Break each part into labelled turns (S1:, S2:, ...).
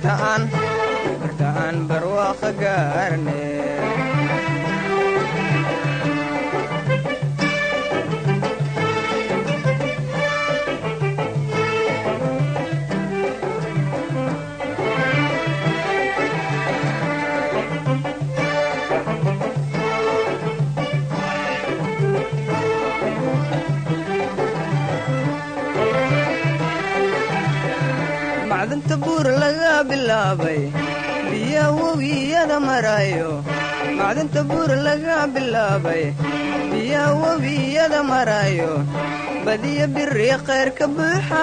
S1: beertaan beertaan barwaaqa gaarne macdanta buur laga bilaabay biya webiyada marayo macdanta buur laga bilaabay biya webiyada marayo badiya biri khayr ka buuxa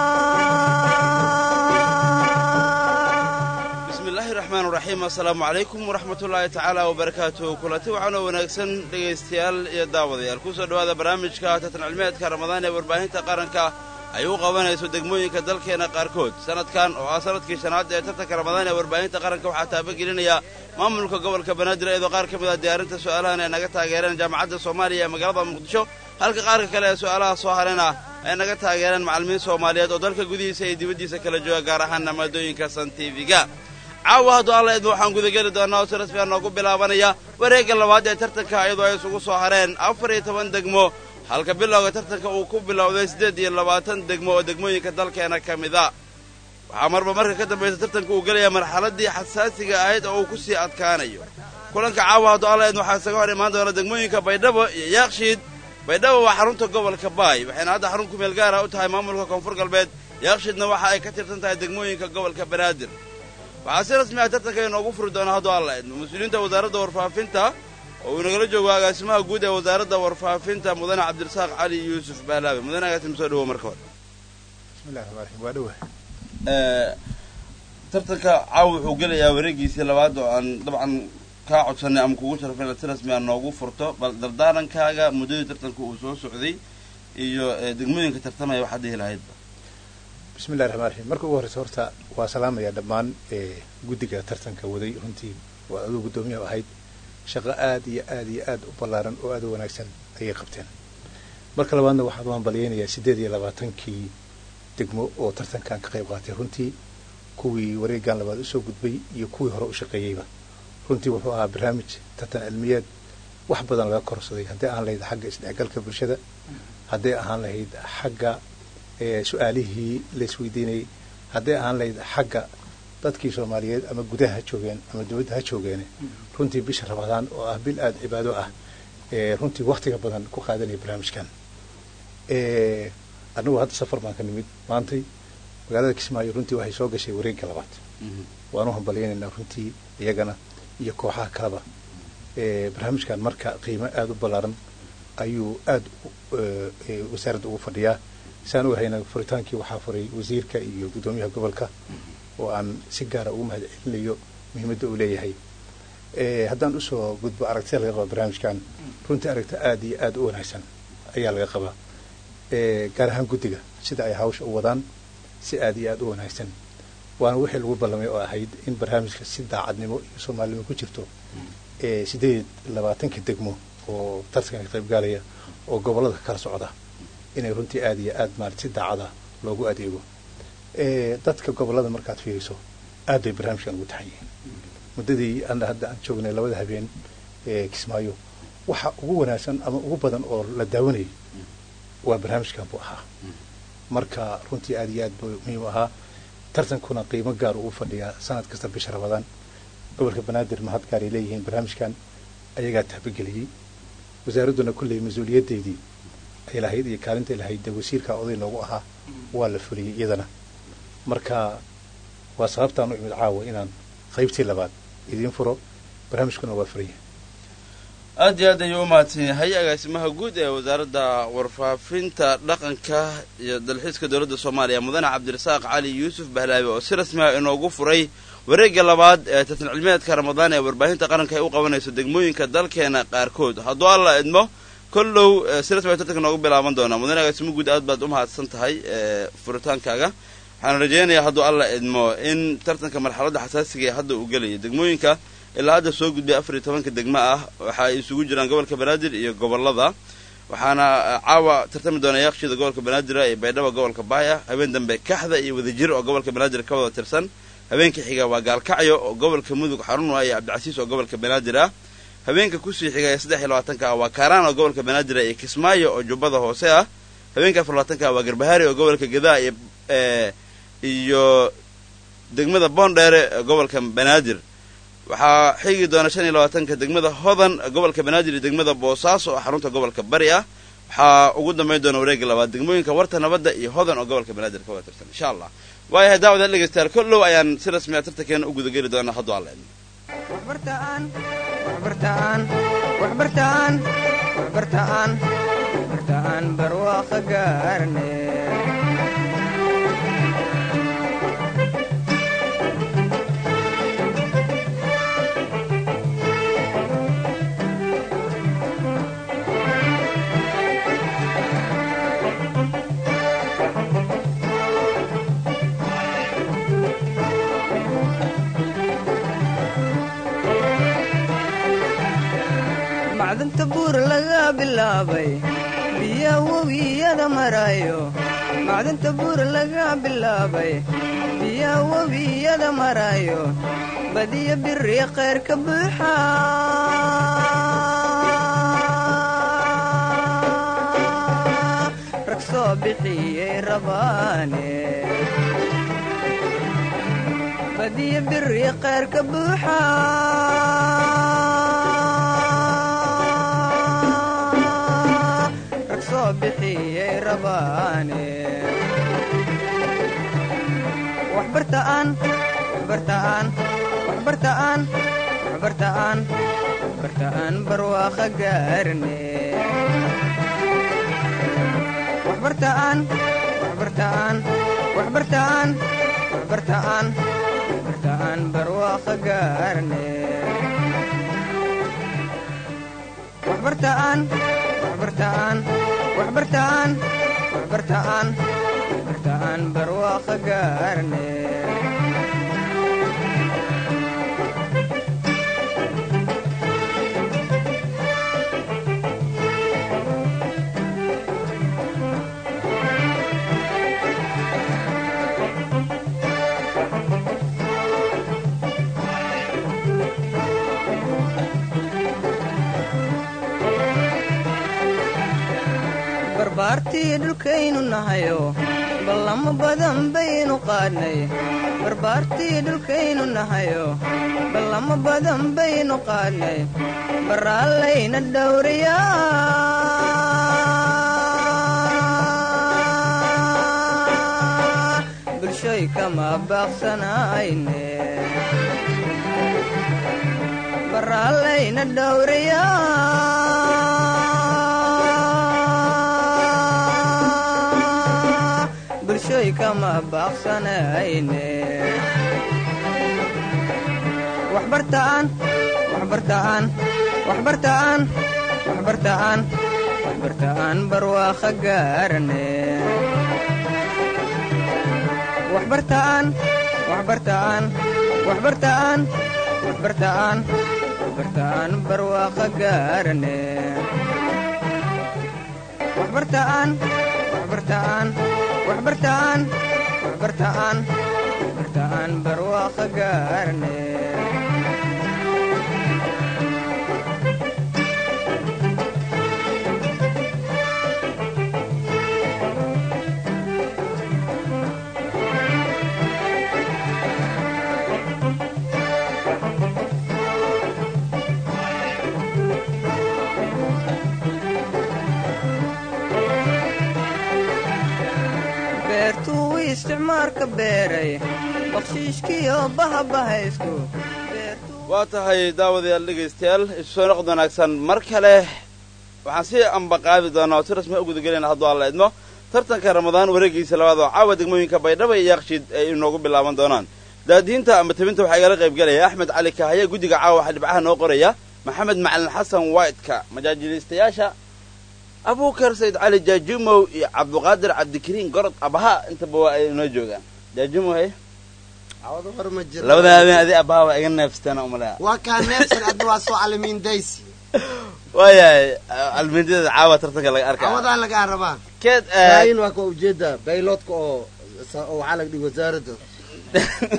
S2: bismillaahi raxmaan raxiim assalaamu calaykum waraxmatullaahi tacaala wabarakaatuh kulanti waxaanoo wanaagsan dhegaystayaal iyo daawadayaal kusoo dhowaada barnaamijka tartan cilmeedka ramadaan ee warbaahinta qaranka ay u qabanayso degmooyinka dalkeenna qaarkood sannadkan oo ah sannadkii shanaad ee tartanka ramadaan ee warbaahinta qaranka waxaa taabagelinaya maamulka gobolka banaadir iyadoo qaar ka mid a diyaarinta su'aalahan ay naga taageereen jaamacadda soomaaliya ee magaalada muqdisho halka qaarka kale ee su'aalaha soo harena ay naga taageereen macallimiin soomaaliyeed oo dalka gudihiisa iyo dibaddiisa kala jooga gaar ahaanna maadooyinka san tiviga caawa hadduu alla idma waxaan gudageli doonaa oo si rasmiya noogu bilaabanaya wareegga labaad ee tartanka iyadoo ay isugu soo hareen afar iyo toban degmo halka bilowga tartanka uu ku bilowday siddeed iyo labaatan degmo oo degmooyinka dalkeena ka mid a waxaa marba marka ka dambaysa tartanka uu gelaya marxaladdii xasaasiga ahayd oo uu ku sii adkaanayo kulanka caawa hadduu alla idma waxaa isaga hor imaan doona degmooyinka baydhabo iyo yaakshiid baydhabo waa xarunta gobolka baay waxayna hadda xarun kumeel gaara u tahay maamulka koonfur galbeed yaakshiidna waxa ay ka tirsan tahay degmooyinka gobolka banaadir waxaa si rasmi ah tartanka inoogu furi doona hadduu alla idmo mas-uuliyiinta wasaaradda warfaafinta oo uu nagala joogo agaasimaha guud ee wasaaradda warfaafinta mudane cabdirasaaq cali yuusuf baalaabe mudane agaasim soo dhawo marka hore
S3: bismillahi raxmaan raxiim waa dhowa
S2: tartanka caawa wuxuu gelayaa wareegiisii labaad oo aan dabcan kaa codsanay ama kugu sharafay inaad si rasmi ah noogu furto bal dardaarankaaga muddadii tartanka uu soo socday iyo degmooyinka tartamaya waxaad dhihi lahaydba
S3: bismillahi raxmaan raxiim marka ugu horreysa horta waa salaamayaa dhammaan guddiga tartanka waday runtii waa aduu guddoomiyaha ahayd shaqo aad iyo aad iyo aad u ballaaran oo aad u wanaagsan ayay qabteen marka labaadna waxaan u hambalyaynayaa siddeed iyo labaatankii degmo oo tartankan ka qayb qaatay runtii kuwii wareegan labaad usoo gudbay iyo kuwii hore u shaqeeyeyba runtii wuxuu ahaa barnaamij tartan cilmiyeed wax badan laga korsaday hadday ahaan lahayd xagga isdhexgalka bulshada hadday ahaan lahayd xagga su-aalihii la isweydiinayay hadday ahaan lahayd xagga dadkii soomaaliyeed ama gudaha ha joogeen ama dibadda ha joogeene runtii bisha ramadaan oo ah bil aada cibaado ah runtii waktiga badan ku qaadanaya barnaamijkan annagu hadda safar baan ka nimid maantay magaalada kismaayo runtii waxay soo gashay wareegga labaad waan u hambalyaynaynaa runtii iyagana iyo kooxaha kaleba barnaamijkan marka qiimo aada u ballaaran ayuu aada wasaaradda ugu fadhiyaa saan ogahayna furitaankii waxaa furay wasiirka iyo guddoomiyaha gobolka oo aan si gaara ugu mahad celinayo muhiimadda uu leeyahay haddaan usoo gudbo aragtida laga qaba barnaamijkan runtii aragti aada iyo aada u wanaagsan ayaa laga qabaa gaar ahaan guddiga sida ay hawsha u wadaan si aada iyo aada u wanaagsan waana wixii lagu ballamay oo ahayd in barnaamijka si daacadnimo iyo soomaalinimo ku jirto siddeed labaatanka degmo oo tartanka ka qaybgaalaya oo gobollada kala socda inay runtii aada iyo aada maarata si daacada loogu adeego dadka gobollada markaad fiiriso aad bay barnaamijkan ugu taxan yihiin muddadii ana hadda aan joognay labada habeen ee kismaayo waxa ugu wanaagsan ama ugu badan oo la daawanayay waa barnaamijkan buu ahaa marka runtii aada iyo aad buu muhiim u ahaa tartankuna qiimo gaar ugu fadhiyaa sanad kasta bisha ramadaan gobolka banaadir mahad gaar ay leeyihiin barnaamijkan ayagaa tahbageliyey wasaaradduna kulley mas-uuliyaddeydii ay lahayd iyo kaalintay lahayd dee wasiirka oday noogu ahaa waa la fuliyey iyadana marka waa sababtaan u imid caawa inaan qaybtii labaad idiin furo barnaamijkuna waa furaya
S2: aad iyo aad ayuu u mahadsan yahay agaasimaha guud ee wasaaradda warfaafinta dhaqanka iyo dalxiiska dowladda soomaaliya mudane cabdirasaaq cali yuusuf bahlaabe oo si rasmi ah inoogu furay wareegga labaad ee tartan cilmiyeedka ramadaan ee warbaahinta qaranka ay u qabanayso degmooyinka dalkeena qaarkood hadduu alla idmo kollow si rasmi a tartanka noogu bilaaban doonaa mudane agaasimo guud aad baad u mahadsan tahay furitaankaaga waxaan rajaynayaa hadduu alla idmo in tartanka marxaladda xasaasiga ee hadda uu gelaya degmooyinka ilaa hadda soo gudbay afar iyo tobanka degmo ah waxa ay isugu jiraan gobolka banaadir iyo gobollada waxaana caawa tartami doona yaaqshiida gobolka banaadir iyo baydhaba gobolka baaya habeen dambe kaxda iyo wadajir oo gobolka banaadir ka wada tirsan habeenka xiga waa gaalkacyo oo gobolka mudug xarun u ah iyo cabdicasiis oo gobolka banaadir ah habeenka kusii xiga ee saddex iyo labaatanka ah waa kaaraan oo gobolka banaadir ah iyo kismaayo oo jubbada hoose ah habeenka afar labaatanka ah waa garbahaari oo gobolka gadaa iyo iyo degmada boondheere ee gobolka banaadir waxaa xigi doona shan iyo labaatanka degmada hodan gobolka banaadir iyo degmada boosaaso oo xarunta gobolka bari ah waxaa ugu dambayn doona wareega labaad degmooyinka warta nabadda iyo hodan oo gobolka banaadir ka wada tirsan insha allah waayahay daawada dhegeystayaal kollow ayaan si rasmi a tartankeena u gudageli doonaa hadduu alla idmo
S1: waxbartaan waxbartaan waxbartaan waxbartaan waxbartaan barwaaqo gaarne macdanta buur laga bilaabay biya webiyada marayo macdanta buur laga bilaabay biya webiyada marayo badiya biri khayr ka buuxa rag soo bixiyey rabaane badiya biri khayr ka buuxa rag soo bixiyey rabaane waxbartaan waxbartaan waxbartaan waxbartaan waxbartaan barwaaqo gaarne waxbartaan waxbartaan waxbartaan waxbartaan waxbartaan barwaaqo gaarne waxbartaan waxbartaan waxbartaan waxbartaan waxbartaan barwaaqo gaarne barbaartii dhulkaynu nahayo ballamo badan baynu qaadnay barbaartii dhulkaynu nahayo ballamo badan baynu qaadnay baraallayna dhowrayaa bulshoy kama baaqsanayne baraallayna dhowrayaa bulshoy kama baaqsanayne waxbartaan waxbartaan waxbartaan waxbartaan waxbartaan barwaaqo gaarne waxbartaan waxbartaan waxbartaan waxbartaan waxbartaan barwaaqo gaarne waxbartaan waxbartaan waxbartaan waxbartaan waxbartaan barwaaqo gaarne beertuu isticmaalka beeray bakshiishkiyo bahabahaysku
S2: waa tahay daawadayaal dhegaystayaal isu soo noqod wanaagsan mar kale waxaan si ambaqaadi doonaa oo si rasmi u gudagelayna hadduu alla idmo tartanka ramadaan wareegiisa labaad oo caawa degmooyinka baydhaba iyo yaaqshiid ay inoogu bilaaban doonaan daadiinta ama tabinta waxaa igala qayb gelaya axmed cali kahaya guddiga caawa waxaa dhibcaha noo qoraya maxamed macalin xasan whiteka majaajiliistayaasha abuukar sayid cali jaajumow iyo cabduqaadir cabdikariin gorod abaha intaba waa ay inoo joogaan jaajumow he labada habeen adi abaha waa iga neefsteen umalea
S4: waa kaa neefsan adna waa soo calimiin daysi
S2: waayahay almindideeda caawa tartanka laga arkaa
S4: cawadaan lagaa rabaa
S2: keed
S4: kaayin waa ka ujeeda bayloodka oo oo waxaa laga dhigi wasaaradda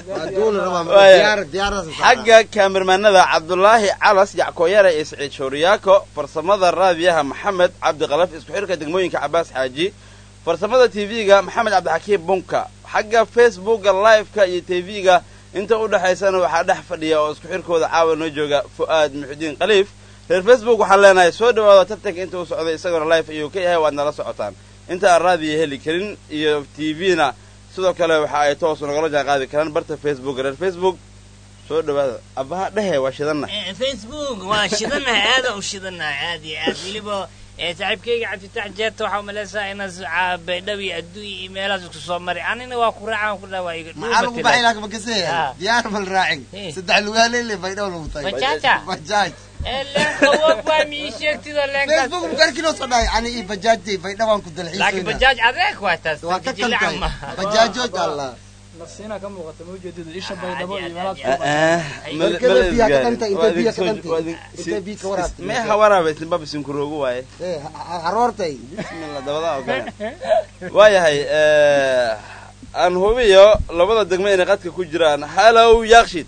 S4: waa duuli rabaa
S2: Waaya.
S4: diyaar diyaaradaas
S2: xagga kaamirmaanada cabdulaahi calas yackooyare iyo siciid shooriyaako farsamada raadiyaha maxamed cabdiqalaf isku xidhka degmooyinka cabaas xaaji farsamada tv-ga maxamed cabdixakiim bunka xagga facebooka live-ka iyo tv-ga inta u dhexaysana waxaa dhex fadhiya oo isku xidhkooda caawa noo jooga fu'aad muxudiin khaliif reer facebook waxaan leenahay soo dhawaada tartanka inta uu socday isagona live ayuu ka yahay waad nala socotaan inta aan raadiya heli karin iyo tv-na sidoo kale waxa ay toos nagala jaan qaadi karaan barta facebook reer facebook soo dhawaada abbaha dhehe waa shidanna
S5: Eh, facebook waa shidanahay aada u shidanahay aad iyo aad weliba eh, saaxiibkayga cabdifatax jeerta waxaa umalaysaa inaas baydhawi adduunya iyo meelahaas isku soo maray anina waa ku raacaan ku dhawaa iga
S4: maxaa lagu baxay laakiin ma kasee
S5: Ah.
S4: diyaar mal raacin
S5: Eh.
S4: saddex lugaaleyle baydhaw lagu tagay
S5: bajaja
S4: bajaaj
S5: leenka wog waa mi ii sheegtido leenkaas
S4: facebook mukarkinoo soo dhahay ani iyo bajaajtay baydhawaan ku
S5: laakiin
S4: dalxiisayna
S5: bajaaj adeeg waa taas
S4: waa ka
S5: jilcan
S4: kaltay
S5: ma
S4: bajaajood alla
S6: nasiina ka muuqata ma ujeedada isha
S5: Aad
S6: baydhabo
S5: iyo
S6: iyo
S5: aad,
S6: meelaad
S5: aad
S6: ku
S5: iyo
S4: Barkada biyaha ka dhantay, intee biyaha ka dhantay? Intee biyaha ka waraabtay?
S2: mee hawaraaba isnibaba sinkuroogu waaye
S4: Eh, ha- ha- haroortay
S2: bismillah dabada oo kale waayahay aan hubiyo labada degmo inay qadka ku jiraan hallow yakshid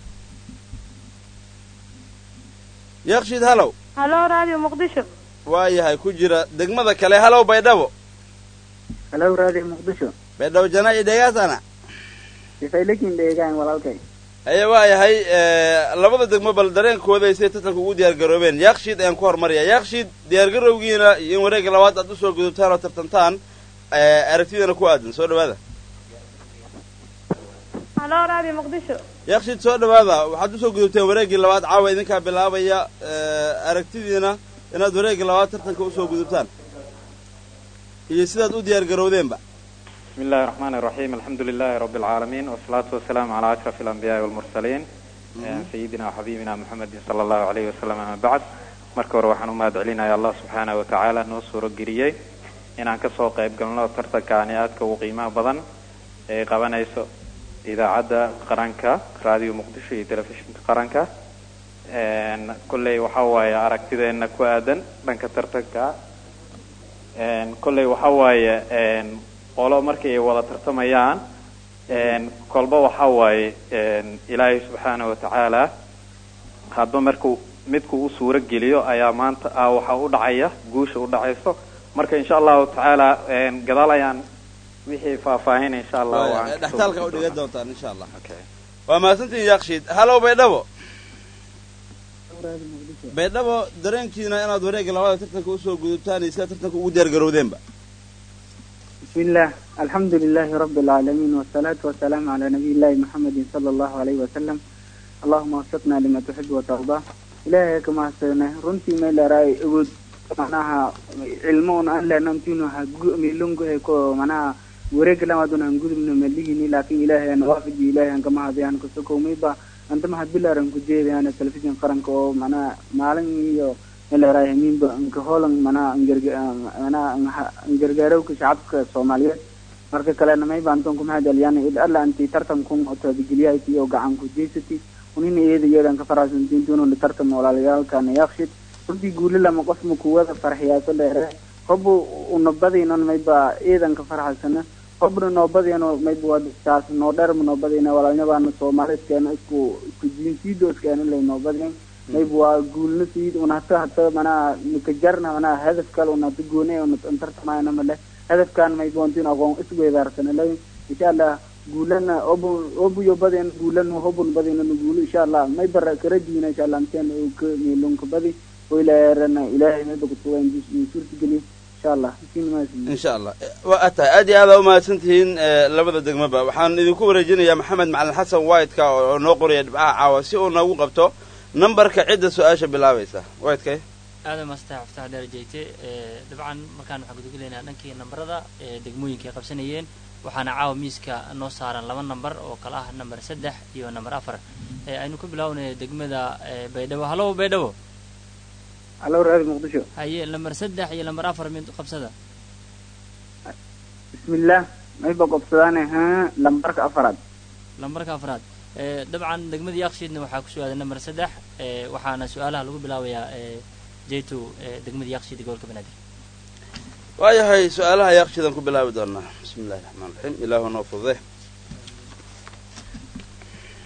S2: yakshid hallow
S7: halo radio muqdisho
S2: waayahay ku jira degmada kale hallow baydhabo
S8: halo radio muqdisho
S2: baydhabo jana iyo dhegaasana
S8: sifaylakin dheegaan walaalkay
S2: aye waayahay labada degmo bal dareenkooda ay siday tartanka ugu diyaar garoobeen yakshid ayaan ku hormaraya yakshid diyaargarowgiina iyo in wareegga labaad aad usoo gudubtaan oo tartantaan aragtidana ku aadan soo dhawaada
S7: halo radio muqdisho
S2: yakshid soo dhawaada waxaad usoo gudubteen wareeggii labaad caawa idinkaa bilaabaya aragtidiina inaad wareeggii labaad tartanka usoo gudubtaan iyo sidaad u diyaar garowdeenba
S9: بسم الله الرحمن الرحيم الحمد لله رب العالمين والصلاة والسلام على أشرف الأنبياء والمرسلين آه، سيدنا وحبيبنا محمد صلى الله عليه وسلم أما بعد marka hore waxaan u mahad celinayaa allah subxaana wa tacaala noo suuro geliyey inaan kasoo qayb galno tartankaani aadka ugu qiimaha badan ee qabanayso idaacadda qaranka raadiyo muqdisho iyo telefishinka qaranka Een, kolley waxa waaye aragtideena ku aadan dhanka tartanka Een, kolley waxa waaye een, qolo markay wada tartamayaan een, kolba waxa waaye een, ilaahay subxaana wa tacaala hadba markuu midku u suuro geliyo ayaa maanta ah waxa u dhacaya guusha u dhacayso marka insha allahu tacaala een, gadaal ayaan wixii faahfaahin insha allah waan kasoo
S2: dhextaalka u
S9: gudbi
S2: dhigan
S9: doonaa.
S2: doontaan insha allah
S9: Okay.
S2: waa mahadsantihin yakshid hallow baydhabo baydhabo dareenkiina inaad wareegga labada tartanka usoo gudubtaan iyo sidaad tartanka ugu diyaar garowdeenba
S8: بسم الله الحمد لله رب العالمين والصلاة والسلام على نبي الله محمد صلى الله عليه وسلم اللهم وفقنا لما تحب وترضى إلهي كما سنة رنتي ما لا رأي أود معناها علمون أن لا نمتينو ميلونغو هيكو معناها وريك لما دون هنقول من مليني لكن إلهي أنا وافق إلهي أنك ما هذي أنا كسوكو ميبا أنت ما حد بلا رنكو جيبي أنا تلفزيون قرنكو معناها مالن يو ilaahay miinba inka hoolan manaa manaa gargaarowka shacabka soomaaliyeed marka kalena may baanton kuma hadaliyaan id alla anti tartankun oo taabigeliyahayti oo gacan ku jeysati unina iyada iyadan ka faraxsantiin duununa tartan walaalayaalkana yaqshid runtii guuli lama qof ma kuwada farxiyaaso dheere hobu unabadaynon mayba iyadan ka farxasana hobna noobadayno mayba wadastaas noo dherma noobadayna walaalnyabaana soomaalidskeena isku isku jiinsiidooskeena lay noobadayn mayb waa guulna siid un hata hata manaa nikajarna manaa hadaf kale un hata goone un tartamayna male hadafkan mayb wantin aqoon isweedaarsana lay insha allah guulana obu obuyo baden guulana hobun badinana guulo insha allah may bara karajiina insha allah inteen ka meelunka badi oo ilaarana ilaahay mayba kutugan suurta geliyo insha allah
S2: insha allah waa tahay aad iyo aad aa umahadsan tihiin labada degmaba waxaan idinku wareejinayaa maxamed macalin xasan whiteka oo noo qoraya dhibcaha caawa si uu noogu qabto numberka cidda su-aasha bilaabaysa whitekay
S10: aada mastax fatax dheer jeegte dabcan markaan waxaan gudagelaynaa dhankii nambarada ee degmooyinka ay qabsanayeen waxaana caawa miiska noo saaran laba namber oo kala ah namber saddex iyo namber afar aynu ka bilaawnaya degmada baydhabo hallow baydhabo
S8: hallo raadi muqdisho
S10: haye namber saddex iyo namber afar mid qabsada
S8: bismillah mayba qobsadaane ha lambarka afaraad
S10: lambarka afraad dabcan degmada yakshiidna waxaa kusoo aaday namber saddex waxaana su-aalaha lagu bilaabayaa jayto degmada yakshiid gobolka banaadir
S2: waayahay su-aalaha yakshiidaan ku bilaabi doonaa bismi illahi raxmaan raxiim ilaahu noo fudude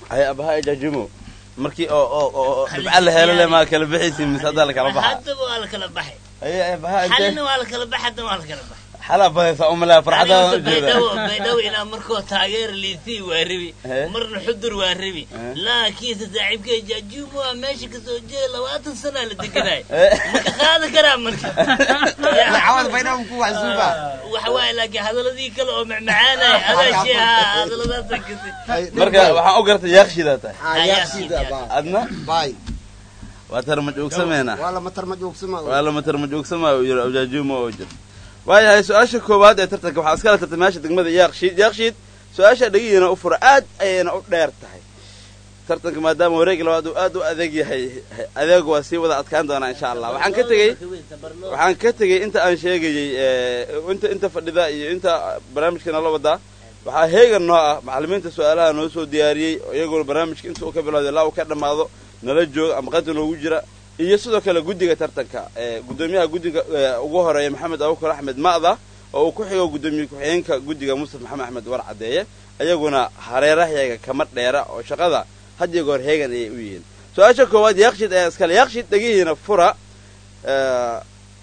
S2: hay abaha jaajumo markii oo oo oo dhibca la helo le maa kala bixaysi mise haddaa la kala baxa
S5: haddaba waa la kala baxay
S2: haye abaha
S5: xalina
S2: intee
S5: waa la kala baxay haddana waa la kala baxay
S2: xalaa badaysa umalaa farxadda
S5: Aniga
S2: ujeeda
S5: baydhabo baydhabo inaa markoo taageer liisii waa ribi
S2: Eh.
S5: marna xudur waa ribi
S2: Eh.
S5: laakiinse saaxiibkay jaajuumo waa meesha kasoo jeeda labaatan sanaa la deganay
S2: Eh.
S5: maka qaadi karaa marka
S4: cawad baydhabo ku waxsuuba
S5: waxa waaye laakiin hadaladii kale oo macmacaanay adaa sheeha hadaladaasa kasi
S2: marka waxaan u gartay yaaqshidaa tahay
S4: ayaaqsida ba
S2: adna
S4: bay
S2: waa tarmajoogsameena
S4: waa lama tarma joogsama
S2: waa lama tarmajoogsamaayo yiri awjaajuuma oo jir waayahay su-aasha koowaad ee tartanka waxaa iskala tartamayaasha degmada yaaqshiid yaaqshiid su-aasha dhegihiina u fura aad ayayna u dheer tahay tartanka maadaama wareeg labaad uu aad u adeeg yahay adeeg waa sii wada adkaan doonaa insha allah waxaan ka tegey waxaan ka tegey inta aan sheegayey eh, inta inta fadhida iyo inta barnaamijka nala wadaa waxaa heegan noo ah macallimiinta su-aalaha noo soo diyaariyey oo iyagoona barnaamijka inta uu ka bilowday ilaa uu ka dhammaado nala jooga ama qanta noogu jira iyo sidoo kale guddiga tartanka eh, guddoomiyaha guddiga eh, ugu horeeya maxamed abubakar axmed ma'da oo uu ku xigo guddoomiye ku-xigeenka guddiga mustaf maxamed axmed war caddeeye ayaguna hareerahayaga kama dheera oo shaqada had iyo goor heegan ayay u yihiin su-aasha koowaad yaaqshid ayaa iskale yaaqshid dhegihiina fura eh,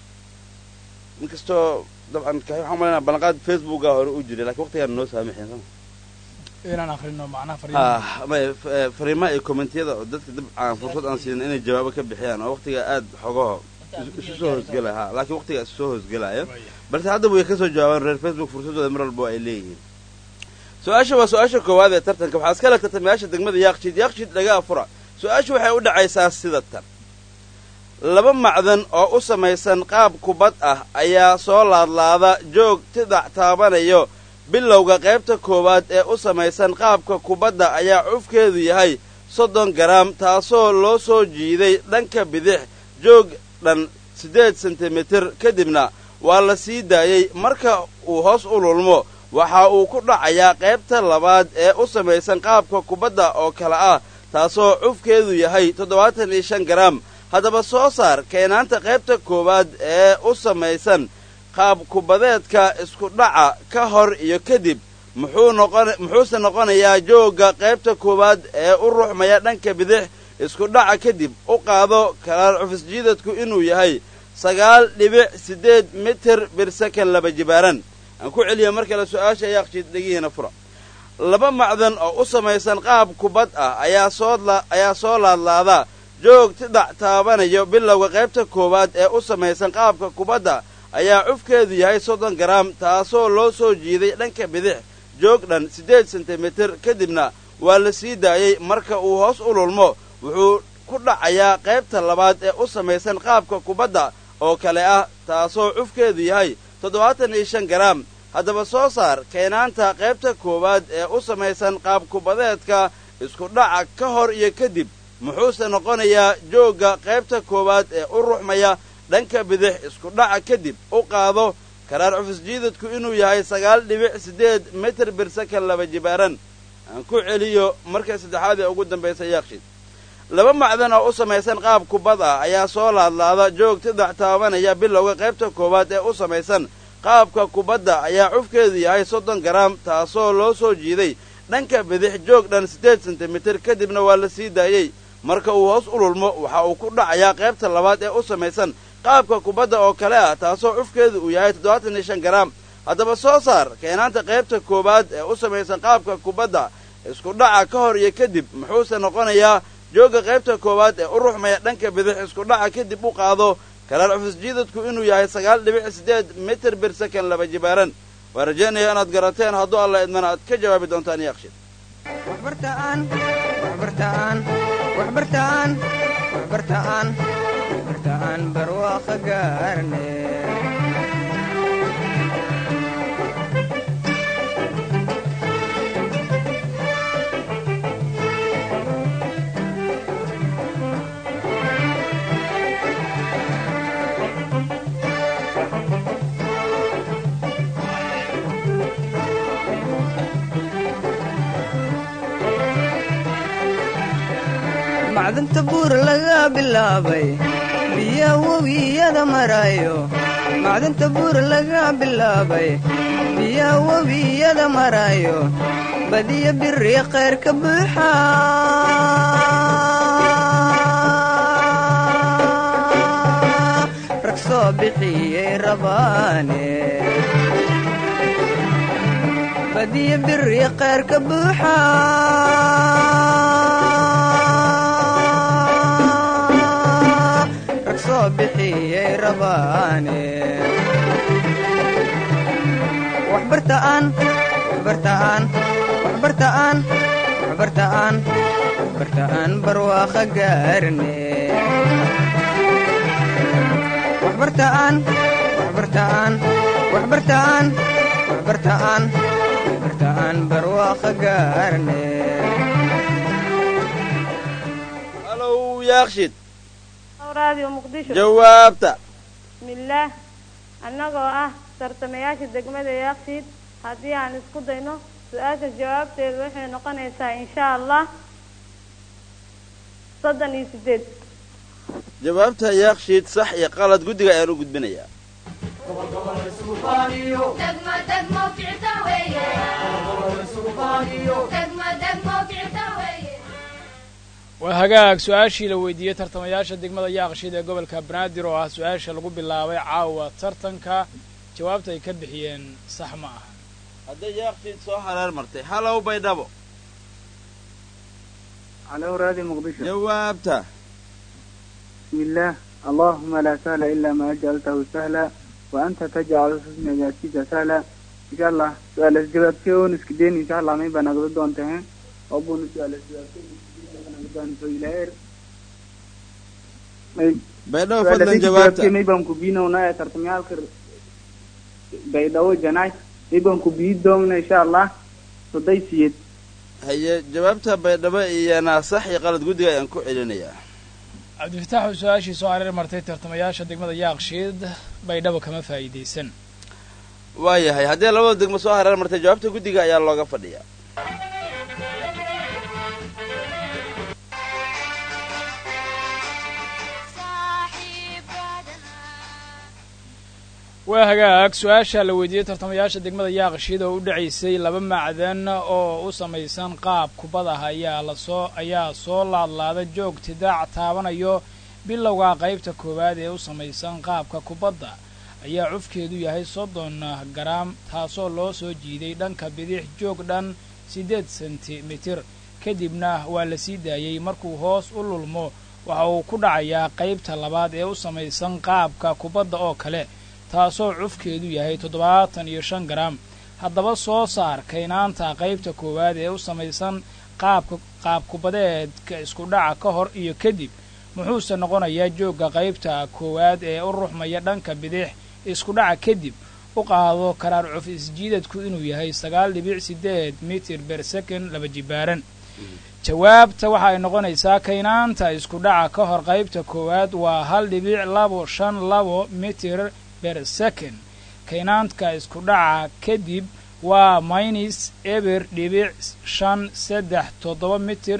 S2: inkastoo dabcan ka- waxaan malayna ballanqaad facebooka hore u jiray lakiin waqtigaan noo saamaxeen sama
S6: inaan akrino macnaha fariimaha
S2: ah may f- fariimaha iyo kommentiyada oo dadka dabcan fursad aan siinin inay jawaabo ka bixiyaan oo waqtiga aad xogaho isu- isu soo hoosgelaya ha laakiin waqtiga isu soo hoosgelaayo balse haddaba way ka soo jawaabaan reer facebook fursadooda mar walba ay leeyihiin su-aasha waa su-aasha koowaad ee tartanka waxaa iskala tartamayaasha degmada yaaqshiid yaaqshiid dhagaa fura su-aashu waxay u dhacaysaa sida tan laba macdan oo u samaysan qaab kubad ah ayaa soo laadlaada joog tidac taabanayo bilowga qaybta koowaad ee u samaysan qaabka kubadda ayaa cufkeedu yahay soddon garaam taasoo loo soo jiiday dhanka bidix joog dhan siddeed sentimitir kadibna waa la sii daayey marka uu hoos u lulmo waxa uu ku dhacayaa qaybta labaad ee u samaysan qaabka kubadda oo kale ah taasoo cufkeedu yahay toddobaatan iyo shan garaam haddaba soo saar keenaanta qaybta koowaad ee u samaysan qaab kubadeedka isku dhaca ka hor iyo kadib muxuu noqon muxuuse noqonayaa joogga qaybta koowaad ee u ruxmaya dhanka bidix isku dhaca kadib u qaado kalaal cufisjiidadku inuu yahay sagaal dhibic siddeed mitir birsakan laba jibaaran aan ku celiya mar kale su-aasha yaaqshiid dhegihiina fura laba macdan oo u samaysan qaab kubad ah ayaa soo la- ayaa soo laadlaada joog tidac taabanayo bilowga qaybta koowaad ee u samaysan qaabka kubadda ayaa cufkeedu yahay soddon garaam taasoo loo soo jiiday dhanka bidix joog dhan siddeed sentimitir kadibna waa la sii daayey marka uu hoos u lulmo wuxuu ku dhacayaa qaybta labaad ee u samaysan qaabka kubadda oo kale ah taasoo cufkeedu yahay toddobaatan iyo shan garaam haddaba soo saar keenaanta qaybta koowaad ee u samaysan qaab kubadeedka isku dhaca ka hor iyo kadib muxuuse noqonayaa joogga qaybta koowaad ee u ruxmaya dhanka bidix isku dhaca kadib u qaado karaar cufisjiidadku inuu yahay sagaal dhibic siddeed mitir birsakan laba jibaaran aan ku celiyo marka saddexaad ee ugu dambaysa yaaqshid laba macdan oo u samaysan qaab kubad ah ayaa soo laadlaada joog tidac taabanaya bilowga qaybta koowaad ee u samaysan qaabka kubadda ayaa cufkeedu yahay soddon garaam taasoo loo soo jiiday dhanka bidix joog dhan siddeed sentimitir kadibna waa la sii daayey marka uu hoos u lulmo waxa uu ku dhacayaa qaybta labaad ee u samaysan qaabka kubadda oo kale ah taasoo cufkeedu uu yahay toddobaatan iyo shan garaam haddaba soo saar keenaanta qaybta koowaad ee u samaysan qaabka kubadda isku dhaca ka hor iyo kadib muxuuse noqonayaa joogga qaybta koowaad ee u ruxmaya dhanka bidix isku dhaca kadib u qaado kalaal cufisjiidadku inuu yahay sagaal dhibic siddeed mitir birsakan laba jibaaran waa rajaynaya inaad garateen hadduu alla idmana aad ka jawaabi doontaan yaaqshid
S1: waxbartaan waxbartaan waxbartaan waxbartaan waxbartaan barwaaqo gaarne macdanta buur laga bilaabay biya webiyada marayo macdanta buur laga bilaabay biya webiyada marayo badiyo biri khayr ka buuxa rag soo bixiyey rabaane badiyo biri khayr ka buuxa rag soo bixiyey rabaane waxbartaan waxbartaan waxbartaan waxbartaan waxbartaan barwaaqa gaarne waxbartaan waxbartaan waxbartaan waxbartaan waxbartaan barwaaqa gaarne
S2: halow yaakshid
S7: raadiyo muqdisho
S2: jawaabta
S7: bismillaah annagoo ah tartamayaasha degmada yaaqsiid haddii aan isku dayno su-aasha jawaabteedu waxay noqonaysaa insha allah soddon iyo sideed
S2: jawaabta yaakshid sax iyo qalad guddiga ayaan u gudbinayaa
S6: waa hagaag su-aashii la weydiiyey tartamayaasha degmada yaaqshiid ee gobolka banaadir oo ah su-aasha lagu bilaabay caawa tartanka jawaabta ay ka bixiyeen sax ma aha
S2: hadday yaakshid soo hareer martay halow baydhabo
S8: على أوراد مقدشة
S2: jawaabta
S8: بسم الله اللهم لا سهل إلا ما جعلته سهلا وأنت تجعل الحزن إذا شئت سهلا إن شاء الله سؤال الجواب كيون اسكدين إن شاء الله ما يبقى نقدر دون تهين أبون سؤال الجواب كيون نقدر نسوي لهير
S2: baydhabo fadlan jawaabta
S8: ما يبقى مكوبينا ونايا ترتميال كر بيداو جناي يبقى مكوبيد دومنا إن شاء الله صدي سيد
S2: haye jawaabta baydhabo iyana sax iyo qalad guddiga ayaan ku celinayaa
S6: cabdifataax oo su-aashii soo hareer martay tartamayaasha degmada yaaqshiid baydhabo kama faa'iidaysan
S2: waayahay haddii labada degmo soo hareer martay jawaabta guddiga ayaa looga fadhiyaa
S6: waa hagaag su-aasha la weydiiyey tartamayaasha degmada yaaqshiid oo u dhacaysay laba macdan oo u samaysan qaab kubad ah ayaa lasoo ayaa soo laadlaada joog tidaac taabanayo bilowga qaybta koowaad ee u samaysan qaabka kubadda ayaa cufkeedu yahay soddon garaam taasoo loo soo jiiday dhanka bidix joog dhan siddeed sentimitir kadibna waa la sii daayey markuu hoos u lulmo waxa uu ku dhacayaa qaybta labaad ee u samaysan qaabka kubadda oo kale taasoo cufkeedu yahay toddobaatan iyo shan garaam haddaba soo saar kaynaanta qaybta koowaad ee u samaysan qaabka qaabkubadeedka isku dhaca ka hor iyo kadib muxuuse noqonayaa joogga qaybta koowaad ee u ruxmaya dhanka bidix isku dhaca kadib u qaado karaar cuf isjiidadku inuu yahay sagaal dhibic siddeed mitir ber second laba jibaaran jawaabta waxa ay noqonaysaa kaynaanta isku dhaca ka hor qaybta koowaad waa hal dhibic labo shan labo mitir ber second kaynaantka isku dhaca kadib waa minus eber dhibic shan saddex toddoba mitir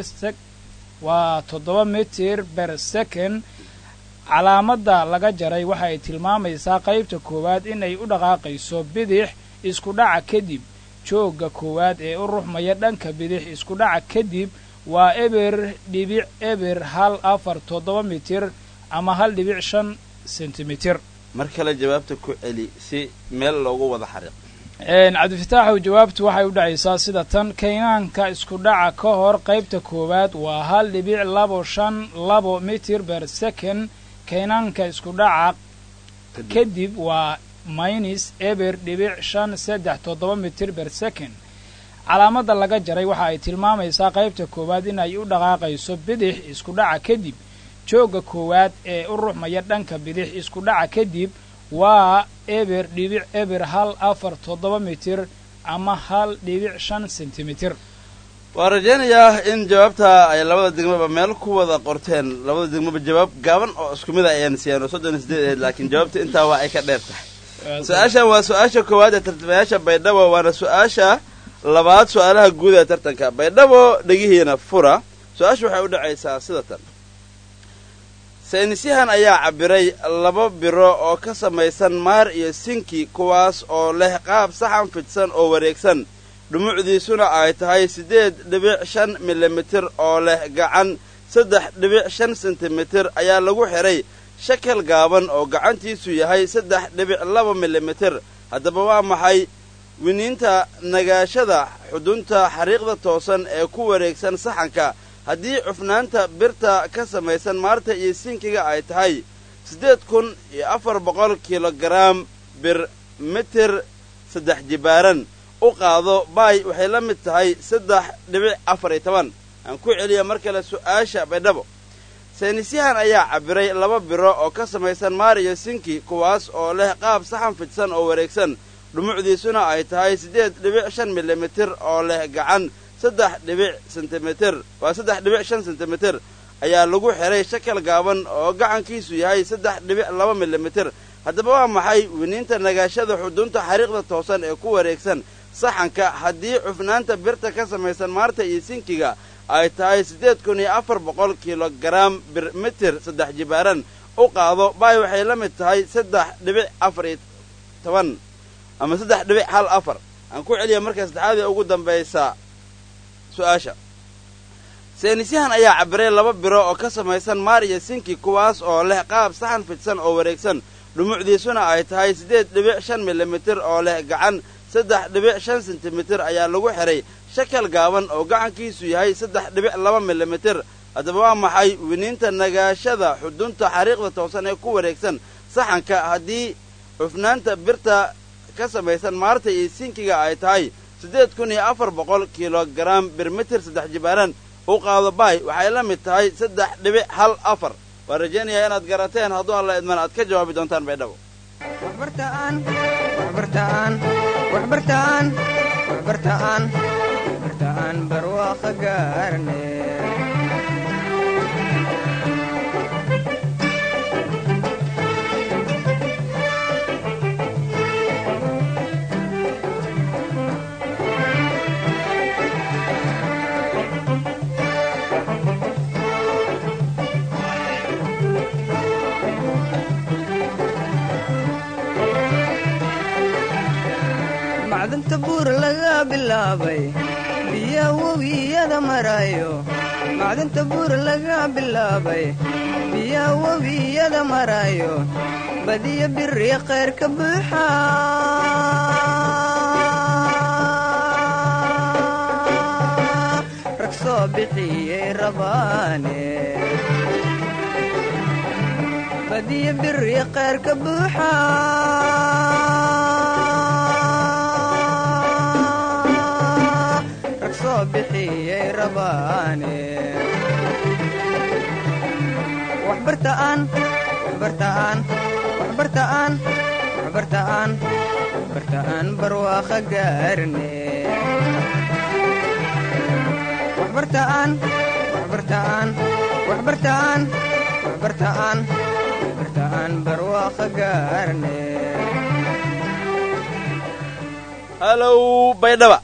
S6: waa toddoba mitir ber second calaamadda laga jaray waxa ay tilmaamaysaa qaybta koowaad inay u dhaqaaqayso bidix isku dhaca kadib joogga koowaad ee u ruxmaya dhanka bidix isku dhaca kadib waa eber dhibic eber hal afar toddoba mitir ama hal dhibic shan sentimitir
S2: mar kale jawaabta ku celi si meel loogu wada xariiq
S6: cabdifataaxow jawaabtu waxay u dhacaysaa sida tan kaynaanka isku dhaca ka hor qaybta koowaad waa hal dhibic labo shan labo mitir ber second kaynaanka isku dhaca kadib waa minus eber dhibic shan saddex toddoba mitir ber second calaamadda laga jaray waxa ay tilmaamaysaa qaybta koowaad in ay u dhaqaaqayso bidix isku dhaca kadib joogga koowaad ee u ruxmaya dhanka bidix isku dhaca kadib waa eber dhibic eber hal afar toddoba mitir ama hal dhibic shan sentimitir
S2: waan rajaynayaa in jawaabta ay labada degmaba meel ku wada qorteen labada degmaba jawaab gaaban oo isku mid a ayaan siiyaan oo soddon iyo sideed ahayd laakiin jawaabta intaa waa ay ka dheer tahay su-aashan waa su-aasha koowaad ee tartamayaasha baydhabo waana su-aasha labaad su-aalaha guud ee tartanka baydhabo dhegihiina fura su-aasha waxay u dhacaysaa sida tan saynisyahan ayaa cabbiray laba biro oo ka samaysan maar iyo sinki kuwaas oo leh qaab saxan fidsan oo wareegsan dhumucdiisuna ay tahay siddeed dhibic shan milimitir oo leh gacan saddex dhibic shan sentimitir ayaa lagu xidhay shakal gaaban oo gacantiisu yahay saddex dhibic laba milimitir haddaba waa maxay winiinta nagaashada xudunta xariiqda toosan ee ku wareegsan saxanka haddii cufnaanta birta ka samaysan maarta iyo sinkiga ay tahay siddeed kun iyo afar boqol kilogaraam bir mitir saddex jibaaran u qaado baay waxay la mid tahay saddex dhibic afar iyo toban aan ku celiya mar kale su'aasha baydhabo saynisyahan ayaa cabbiray laba biro oo ka samaysan maar iyo sinki kuwaas oo leh qaab saxan fidsan oo wareegsan dhumucdiisuna ay tahay siddeed dhibic shan milimitir oo leh gacan saddex dhibic sentimitir waa saddex dhibic shan sentimitir ayaa lagu xidhay shakal gaaban oo gacankiisu yahay saddex dhibic laba milimitir haddaba waa maxay winiinta nagaashada xudunta xariiqda toosan ee ku wareegsan saxanka haddii cufnaanta birta ka samaysan maarta iyo sinkiga ay tahay siddeed kun iyo afar boqol kilogaraam bir mitir saddex jibaaran u qaado baay waxay la mid tahay saddex dhibic afar iyo toban ama saddex dhibic hal afar aan ku celiya marka saddexaad ee ugu dambaysa su-aasha saynisyahan ayaa cabbiray laba biro oo ka samaysan maar iyo sinki kuwaas oo leh qaab saxan fidsan oo wareegsan dhumucdiisuna ay tahay siddeed dhibic shan milimitir oo leh gacan saddex dhibic shan sentimitir ayaa lagu xidhay shakal gaaban oo gacankiisu yahay saddex dhibic laba milimitir haddaba waa maxay winiinta nagaashada xudunta xariiqda toosan ee ku wareegsan saxanka haddii cufnaanta birta ka samaysan maarta iyo sinkiga ay tahay siddeed kun iyo afar boqol kilogaraam birmitir saddex jibaaran u qaado baay waxay la mid tahay saddex dhibic hal afar waan rajaynayaa inaad garateen hadduu alla idman aad ka jawaabi doontaan baydhabo
S1: waxbartaan waxbartaan waxbartaan waxbartaan waxbartaan barwaaqo gaarne macdanta buur laga bilaabay biya webiyada marayo macdanta buur laga bilaabay biya webiyada marayo badiya biri khayr ka buuxa rag soo bixiyey rabaane badiya biri khayr ka buuxa rag soo bixiyey rabaane waxbartaan waxbartaan waxbartaan waxbartaan waxbartaan barwaaqo gaarne waxbartaan waxbartaan waxbartaan waxbartaan waxbartaan barwaaqo gaarne
S2: halow baydhaba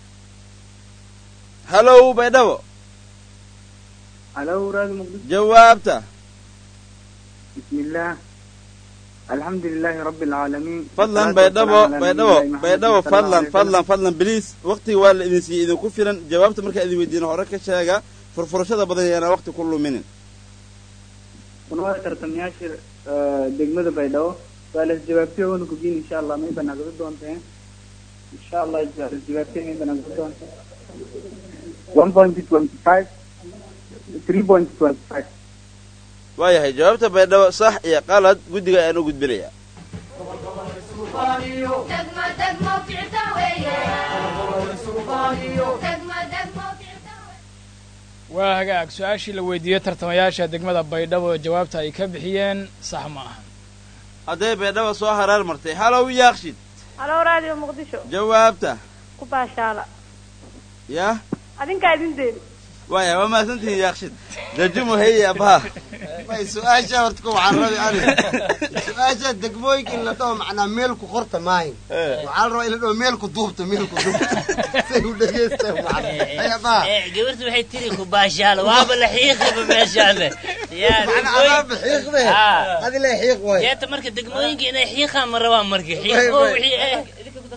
S2: halow baydhabo
S8: halo raadi muqdisho
S2: jawaabta
S8: بسم الله الحمد لله رب العالمين
S2: fadlan
S8: والصلاة
S2: baydhabo
S8: والسلام على
S2: baydhabo
S8: نبينا محمد
S2: baydhabo
S8: صلى الله
S2: fadlan
S8: عليه وسلم.
S2: fadlan fadlan biliis waqtiga waa la idin siiyey idinku filan jawaabta markaa idin weydiina hore ka sheega furfurashada badan yaana waqti ku luminin
S8: kunwada tartamayaasha eh, degmada baydhabo waa las jawaabtay oona kugiin insha allah may banaagado doonteen insha allah las jawaabtay may banaagado doonteen one point twenty five three point twenty five
S2: waayahay jawaabta baydhabo sax iyo qalad guddiga ayaan u gudbinayaa
S6: waa hagaag su-aashii la weydiiyey tartamayaasha degmada baydhabo jawaabta ay ka bixiyeen sax ma ahan
S2: hadday baydhabo soo haraar martay halow yaaqshid
S7: halo raadiyo muqdisho
S2: jawaabta
S7: ku baashaala
S2: yah
S7: adinkaa idin deeli
S2: waaya waa mahadsantihiin yaaqshid dajumu heye abaha
S4: may su-aasha horta ku waxaan rabi aniga su-aasha degmooyinka in la dhaho macnaa meel ku qorta maahin waxaa la rabaa in la dhaho meel ku duubta meel ku duubta say u dhegeystaan macna ay abaha
S5: Eh, gabartu waxay tiri ku baashaalo waaba la xiiqiba meeshaale yaa
S4: macna adaaba xiiqde
S5: Ah.
S4: adi le xiiq way
S5: jeeta marka degmooyinka inay xiiqaan ma rabaan marka
S4: Way,
S5: xiiqo
S4: way.
S5: wixii eh idinka ku darsan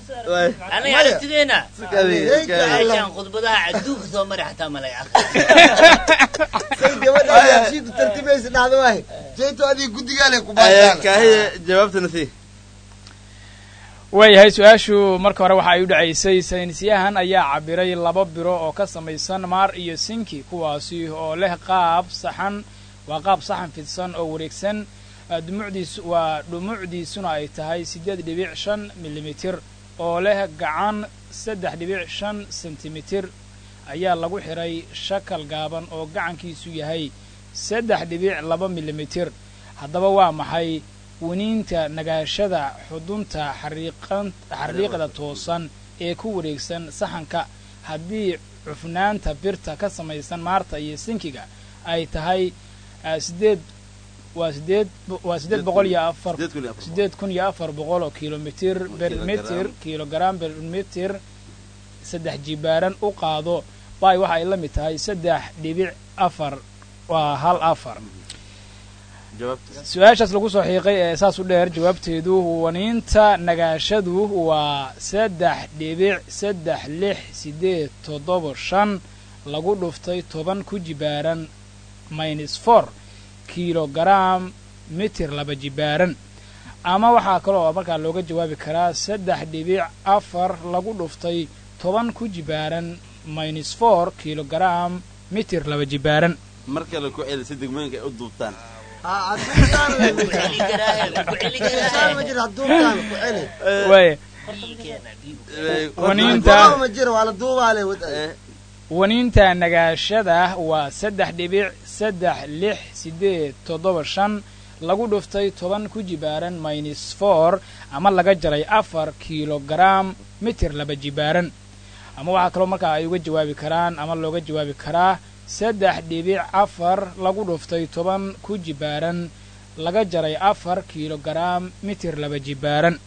S5: aniga aragtideena meeshaan khudbadaha adduunka soo mari xataa malay
S4: say gabadha yaaqshiidu tartimaysa dhacdo waaye jeyto adiga guddigaale ku baashaan
S2: kaahiye jawaabtana sii
S6: waayahay su-aashu marka hore waxa ay u dhacaysay saynisyahan ayaa cabiray laba biro oo ka samaysan maar iyo sinki kuwaasi oo leh qaab saxan waa qaab saxan fidsan oo wareegsan dhumucdiis waa dhumucdiisuna ay tahay siddeed dhibic shan milimitir oo leh gacan saddex dhibic shan sentimitir ayaa lagu xidhay shakal gaaban oo gacankiisu yahay saddex dhibic laba milimitir haddaba waa maxay winiinta nagaashada xudunta xariiqda toosan ee ku wareegsan saxanka haddii cufnaanta birta ka samaysan maarta iyo sinkiga ay tahay sideed waa sideed waa siddeed boqol iyo afar siddeed kun iyo afar boqol oo kilomitir bermitir kilogram bermitir saddex jibaaran u qaado bay waxa ay la mid tahay saddex dhibic afar waa hal afar su-aashaas lagu soo xiiqay ee saas u dheer jawaabteedu waniinta nagaashadu waa saddex dhibic saddex lix siddeed toddoba shan lagu dhuftay toban ku jibaaran minus for kilogram mitir laba jibaaran ama waxaa kale oo markaa looga jawaabi karaa saddex dhibic afar lagu dhuftay toban ku jibaaran minus for kilogram mitir laba jibaaran
S2: mar kale ku celi si degmooyinka ay u duubtaan
S6: waaya waniinta waniinta nagaashada waa saddex dhibic saddex lix siddeed toddoba shan lagu dhuftay toban ku jibaaran minus for ama laga jaray afar kilogram mitir laba jibaaran ama waxaa kaloo markaa ay uga jawaabi karaan ama looga jawaabi karaa saddex dhibic afar lagu dhuftay toban ku jibaaran laga jaray afar kilogram mitir laba jibaaran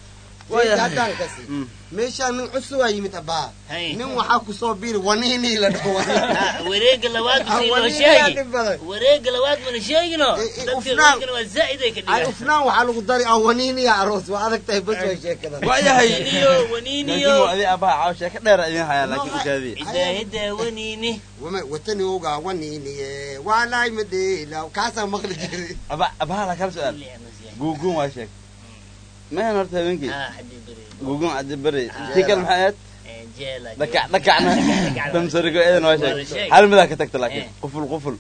S4: meeshaan nin cusubaa yimid abaa nin waxaa kusoo biri waniinii la dhaho
S5: wareega labaad busii sheegi wareega labaad mana sheegino dadka waa zaa'id ay ka dhigaan
S4: ufnaan waxaa lagu dari ah waniiniya aroos waa adag tahay bas way sheekada
S2: waayahay
S5: waniiniyo
S2: adi abaha caaw sheeka dheer idin hayaan laakiin ukaadiya
S5: idaahida waniini
S4: watani ogaa waniiniye waalaay madheela kaasaa maqli jiray
S2: aba abaha la kala su-aal guuguun waa sheeg mahan horta habeenkii guuguun caddi beri tii kale maxay ahayd dhakac dhakacna damsarigo eedan waa sheeg hal midaa ka tagta laakiin quful quful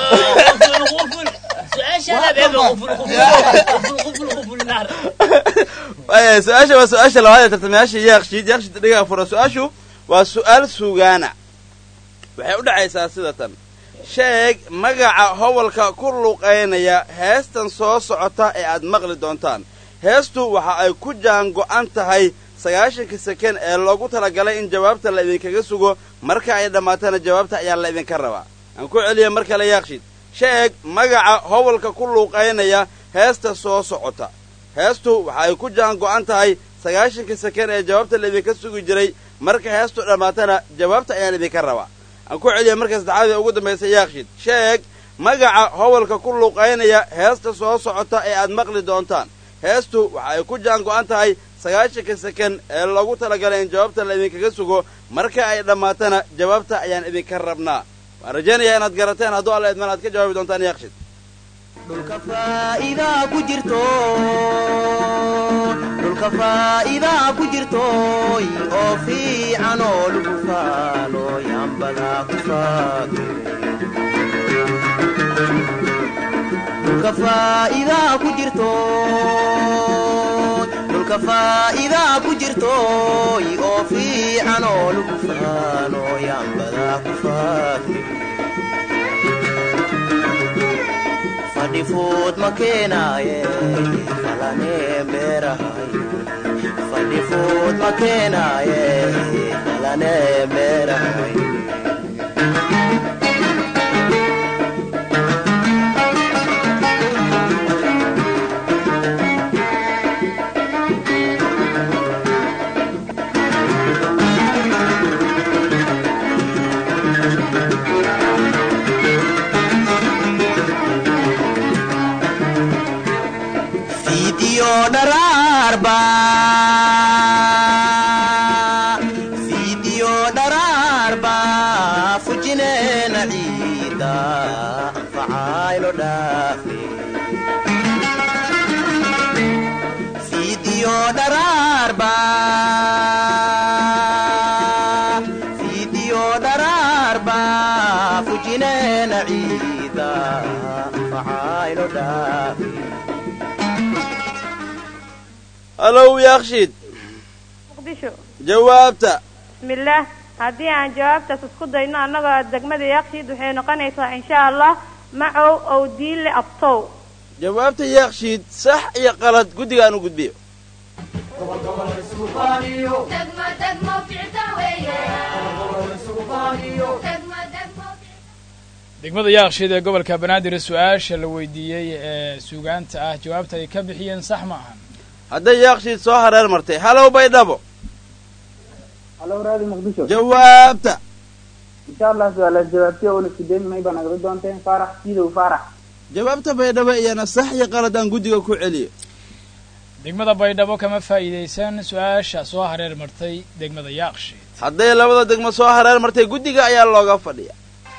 S2: waaya su-aasha waa su-aasha labaad ee tartamayaasha yaaqshiid yaaqshiid dhigaa fura su-aashu waa su-aal sugaana waxay u dhacaysaa sida tan sheeg magaca howalka ku luuqaynaya heestan soo socota ee aad maqli doontaan heestu waxa ay ku jaan go'an tahay sagaashanka seken ee loogu talagalay in jawaabta la idinkaga sugo marka ay dhammaatana jawaabta ayaa la idinka rabaa aan ku celiya mar kale yaaqshiid sheeg magaca howalka ku luuqaynaya heesta soo socota heestu waxa ay ku jaan go'an tahay sagaashanka seken ee jawaabta la idinka sugi jiray marka heestu dhammaatana jawaabta ayaan idinka rabaa aan ku celiya marka saddexaad ee ugu dambaysa yaaqshiid sheeg magaca howalka ku luuqaynaya heesta soo socota ee aad maqli doontaan heestu waxa ay ku jaan go'an tahay sagaashanka seken ee loogu talagalay in jawaabta la idinkaga sugo marka ay dhammaatana jawaabta ayaan idinka rabnaa waan rajaynayaa inaad garateen hadduu alla idman aad ka jawaabi doontaan yaaqshid
S11: dhulka faa'iidaa ku jirto dhulka faa'iidaa ku jirtooy oo fiican oo lagu faalo yaanbadaa ku faado dhulka faa'iidaa ku jirto dhulka faa'iidaa ku jirtooy oo fiican oo lagu faalo yaanbadaa ku faado fadhifuud ma keenaaye falanee beerahay fadhifuud ma keenaaye falanee beerahay fiidiyo dharaarba anfacayno dhaafe fiidiyo dharaarba fiidiyo dharaarba fujineena ciida anfacayno dhaafe
S2: halow yaakshiid
S7: muqdisho
S2: jawaabta
S7: bismillaah haddii aan jawaabtaas isku dayno annagoo degmada yaaqshiid waxay noqonaysaa insha allah macow ow diille abtow
S2: jawaabta yaakshiid sax iyo qalad guddiga aan u gudbiyo
S6: degmada yaaqshiid ee gobolka banaadir su-aasha la weydiiyey ee suugaanta ah jawaabta ay ka bixiyeen sax ma ahan
S2: hadday yaakshiid soo hareer martay halow baydhabo
S8: halo raadi muqdisho
S2: jawaabta
S8: insha allah su-aalaas jawaabtiya una sideemi may baan agri doonteen faarax sidow faarax
S2: jawaabta baydhabo iyana sax iyo qalad aan guddiga ku celiyo
S6: degmada baydhabo kama faa'iidaysan su-aasha soo hareer martay degmada yaaqshiid
S2: hadday labada degmo soo hareer martay guddiga ayaa looga fadhiya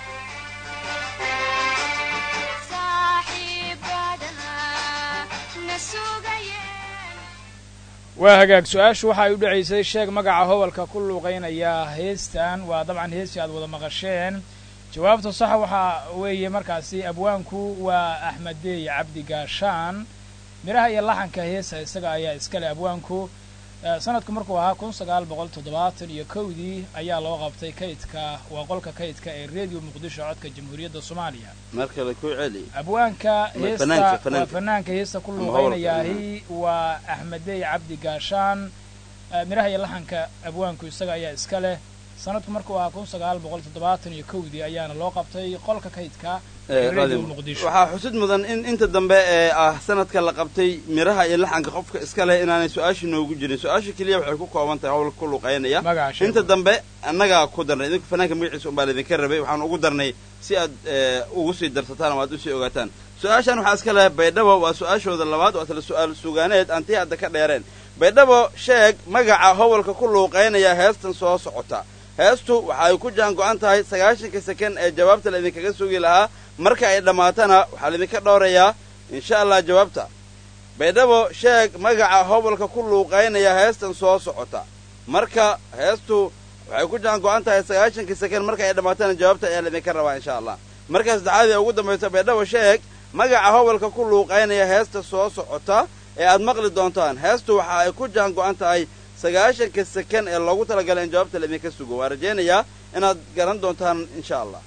S6: waa hagaag su-aashu waxa ay u dhacaysay sheeg magaca hobalka ku luuqaynaya heestan waa dabcan heestii aad wada maqasheen jawaabta saxa waxaa weeye markaasi abwaanku waa axmedeey cabdi gaashaan midhaha iyo laxanka heesa isaga ayaa iskale abwaanku sanadku markuu ahaa kun sagaal boqol toddobaatan iyo kowdii ayaa loo qabtay kaydka waa qolka kaydka ee radio muqdisho codka jamhuuriyadda soomaaliya
S2: mar kale ku celi
S6: abwaanka heesta
S2: fanaanka,
S6: waa
S2: fanaanka.
S6: fanaanka heesta ku
S2: Ama
S6: luuqaynayaahi waa axmedey cabdi gaashaan Eh, midhaha iyo laxanka abwaanku isaga ayaa iska leh sanadku markuu ahaa kun sagaal boqol toddobaatan iyo kowdii ayaana loo qabtay qolka kaydka ee radio muqdisho
S2: waxaa xusid mudan in inta dambe ee ah sanadka la qabtay miraha iyo laxanka qofka iska leh inaanay su-aasha noogu jirin su-aasha keliya waxay ku kooban tahay howlka ku luuqaynaya
S6: Magaca sheeg.
S2: inta dambe annagaa ku darnay idinku fanaanka magaciisa unbaa laydinka rabay waxaan ugu darnay si aad eh, ugu sii darsataan ama aad usii ogaataan su-aashan waxaa iska leh baydhabo waa su-aashooda labaad waa tala su-aal sugaaneed aan tii hadda ka dheereen baydhabo sheeg magaca howlka ku luuqaynaya heestan soo socota heestu waxa ay ku jaan go-an tahay sagaashanka seken ee jawaabta laydinkaga sugi lahaa marka ay dhammaatana waxaa laydinka dhowrayaa insha allah jawaabta baydhabo sheeg magaca hobolka ku luuqaynaya heestan soo socota marka heestu waxay ku jaan go-an tahay sagaashanka seken marka ay dhammaatana jawaabta ayaa laydinka rabaa insha allah marka saddexaad ee ugu dambaysa baydhabo sheeg magaca hobolka ku luuqaynaya heesta soo socota ee aad maqli doontaan heestu waxa ay ku jaan go-an tahay sagaashanka seken ee loogu talagalay in jawaabta laydinka sugo waan rajaynayaa inaad garan doontaan insha allah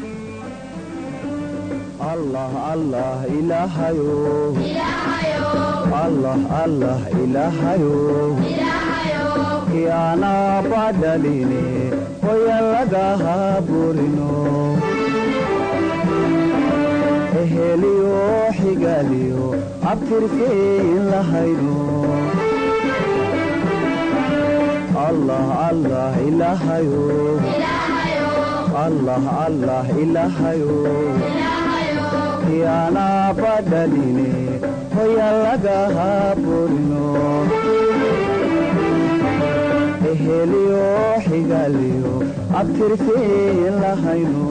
S12: allah allah ilaahayo allah allah ilaahayo kiana badhaline hoyalagaha burino eheliyo xigaliyo abtirkein lahayno allah allah ilaahayo allah allah ilaahayo kiana badhaline hoyalagaha burino eheliyo xigaliyo abtirkein lahayno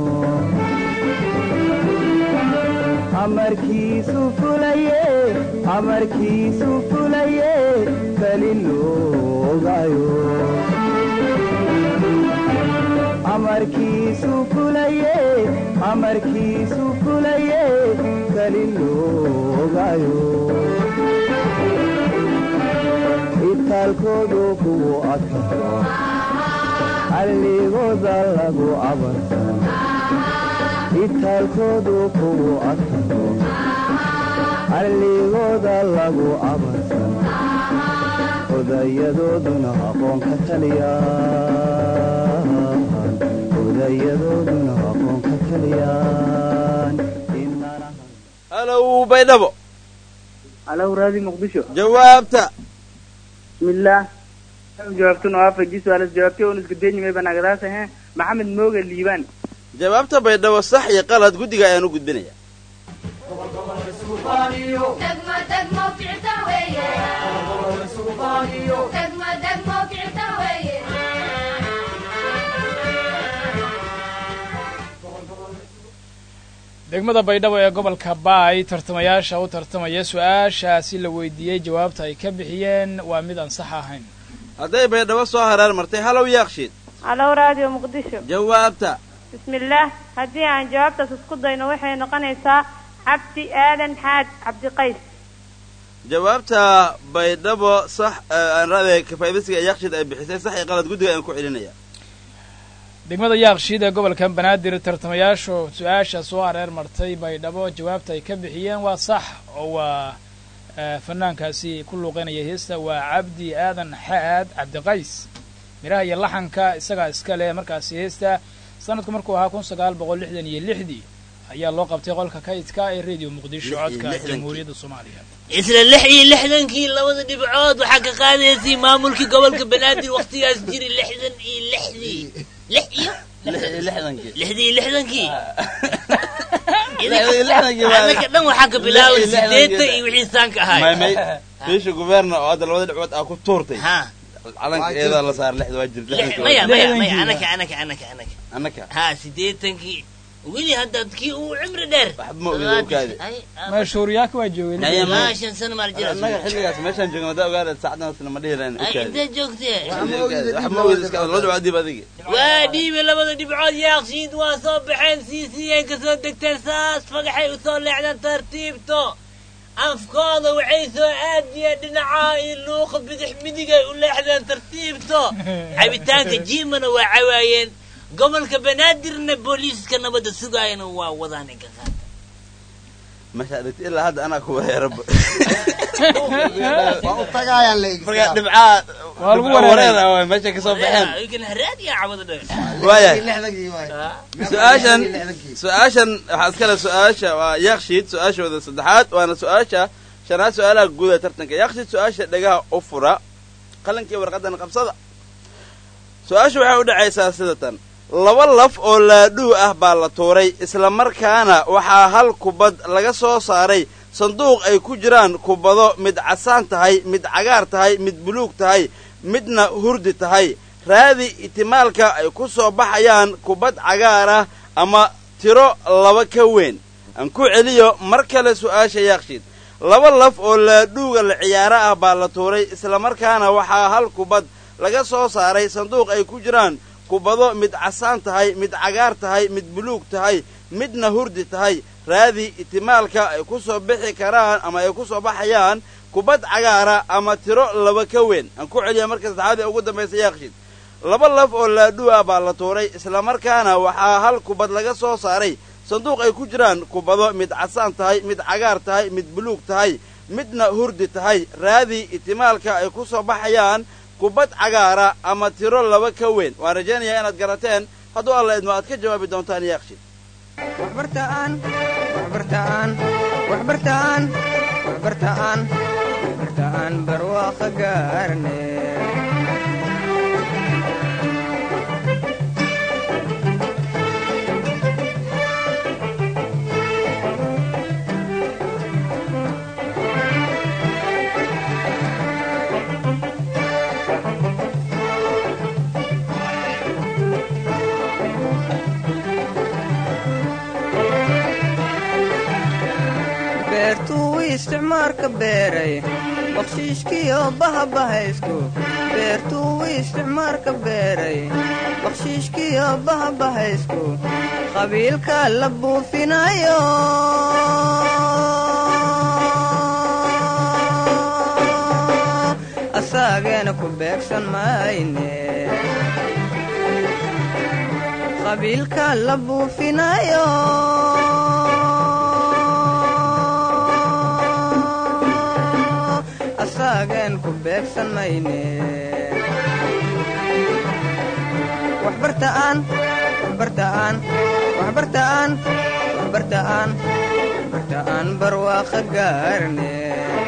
S12: amarkiisu fulaye amarkiisu fulaye kaliloogayo amarkiisu fulaye amarkiisu fulaye kaliloogayo itaalkoodu kugu adkaado alligooda lagu abarsan itaalkoodu kugu adkaado alligooda lagu abarsan odayadooduna aqoon ka taliyaan odayadooduna aqoon ka taliyaan
S2: halow baydhabo
S8: halow raadi muqdisho
S2: jawaabta
S8: bismillaah jawaabtuna waa faji su-aalas jawaabtay oon iska deynimay banagadaasa he maxamed mooga liibaan
S2: jawaabta baydhabo sax iyo qalad guddiga ayaan u gudbinaya
S6: degmada baydhabo ee gobolka baay tartamayaasha u tartamaya su-aashaasi la weydiiyey jawaabta ay ka bixiyeen waa mid aan sax ahayn
S2: hadday baydhabo soo hareer martay halow yaaqshiid
S7: halow raadiyo muqdisho
S2: jawaabta
S7: bismillaah haddii aan jawaabtaas isku dayno waxay noqonaysaa cabdi aadan xaad cabdiqays
S2: jawaabta baydhabo sax aan raadaya kafaa'idaysiga yaaqshiid ay bixisay sax iyo qalad guddiga aan ku celinaya
S6: degmada yaaqshiid ee gobolka banaadir tartamayaashu su-aasha soo hareer martay baydhabo jawaabta ay ka bixiyeen waa sax oo waa fanaankaasi ku luuqeynaya heesta waa cabdi aadan xaad cabdiqays miraha iyo laxanka isagaa iska leh markaasi heesta sanadku markuu ahaa kun sagaal boqol lixdan iyo lixdii ayaa loo qabtay qolka kaydka ee radio muqdisho codka jamhuuriyadda soomaaliya
S5: isla lix iyo lixdankii labada dhibcood waxaa ka qaadaysay maamulkii gobolka banaadir wakhtigaas jiri lixdan iyo lixdii lix iyo lixdii lixdankii anaka dhan waxaa ka bilaabay sideetan iyo wixii saanka ahaay
S2: biisha guberna oo hadda labada dhibcood aa ku tuurtay calanka eedaa la saar lixda waa jirta
S5: maya maya maya anaka anaka anaka anaka
S2: annaka
S5: ha sideetankii weli hadda kii uu cimri dheer
S2: ma ogida ukaadi
S6: mashhuuriyaaka waa joogay
S5: maa shan sano maar jira
S2: annaga xilligaas meeshaan joogna haddaa ogaada saacdan isla ma dhihi lahayn ukaadi
S5: intee joogtee
S2: wax ma ogida iska laba dhibcood dib adiga
S5: waa dhiibe labada dhibcood yaaqshiid waa soo baxeen siisiyay ka soo degteen saas fagaxay u soo leexdeen tartiibto afkooda waxay soo aadiyeen dhinacaa iyo luuqa bidix midigay u leexdeen tartiibto cabitaanka jiimana waa cawaayeen gobolka banaadirna booliiska nabadda sugaayana waa wadaan inka qaata
S2: meesha dhigta ilaa hadda anaa ku wareeraba
S4: waa u tagaayaan la
S2: markaa dhibcaa
S6: Waa lagu
S2: dhibco
S6: wareeray.
S2: wareer ah meesha kasoo baxeen
S5: ikan haraadiya cabada dheer
S2: waayahay
S4: lixdankii waay
S2: su-aashan su-aashan waxaa iskale su-aasha waa yaaqshiid su-aashooda saddexaad waana su-aasha shanaad su-aalaha guud ee tartanka yaaqshiid su-aasha dhegaha u fura qalankii warqadan qabsada su-aasha waxay u dhacaysaa sida tan laba laf oo laadhuu ah baa la tuuray isla markaana waxaa hal kubad laga soo saaray sanduuq ay ku jiraan kubado mid casaan tahay mid cagaar tahay mid buluug tahay midna hurdi tahay raadi itimaalka ay ku soo baxayaan kubad cagaar ah ama tiro laba ka weyn aan ku celiyo mar kale su'aasha yaaqshiid laba laf oo laadhuuga la ciyaaro ah baa la tuuray islamarkaana waxaa hal kubad laga soo saaray sanduuq ay ku jiraan kubado mid casaan tahay mid cagaar tahay mid buluug tahay midna hurdi tahay raadi itimaalka ay ku soo bixi karaan ama ay ku soo baxayaan kubad cagaara ama tiro laba ka weyn aan ku celiya marka saddexaad ee ugu dambaysa yaaqshiid laba laf oo laadhuu ah baa la tuuray islamarkaana waxaa hal kubad laga soo saaray sanduuq ay ku jiraan kubado mid casaan tahay mid cagaar tahay mid buluug tahay midna hurdi tahay raadi itimaalka ay ku soo baxayaan kubad cagaara ama tiro laba ka weyn waan rajaynayaa inaad garateen hadduu alla idmo aad ka jawaabi doontaan yaaqshiid
S1: waxbartaan waxbartaan waxbartaan waxbartaan waxbartaan barwaaqo gaarne beertuu isticmaarka beeray bakshiishkiyo bahabahaysku beertuu isticmaarka beeray bakshiishkiyo bahabahaysku qabiilka la buufinayo asaageena ku beegsan mayne qabiilka la buufinayo asaagen ku beegsan mayne waxbartaan waxbartaan waxbartaan waxbartaan waxbartaan barwaaqo gaarne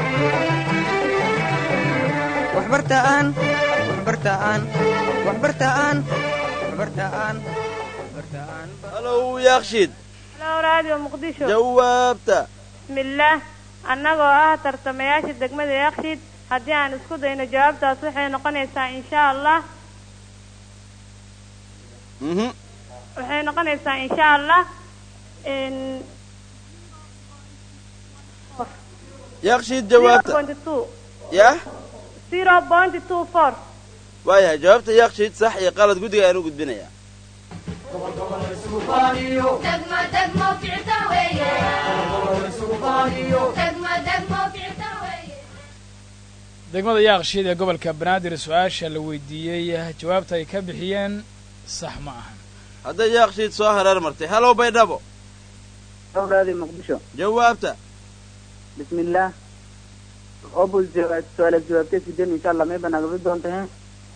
S1: waxbartaan waxbartaan waxbartaan waxbartaan waxbartaan
S2: halow yaaqshiid
S7: halo raadiyo muqdisho
S2: jawaabta
S7: bismillaah annagoo ah tartamayaasha degmada yakshiid haddii aan isku dayno jawaabtaas waxay noqonaysaa insha allah
S2: mhm
S7: waxay noqonaysaa insha allah n
S2: yaaqshiid jawaabta yah
S7: zero point two four
S2: waayahay jawaabta yaaqshiid sax iyo qalad guddiga ayaan u gudbinayaa
S6: degmada yaaqshiid ee gobolka banaadir su-aasha la weydiiyey jawaabta ay ka bixiyeen sax ma ahan
S2: hadday yaaqshiid soo hareer martay halow baydhabo
S8: raadi muqdisho
S2: jawaabta
S8: بسم الله أبو الجواب سؤال الجواب تسجل إن شاء الله ما يبقى نقبل دون تهين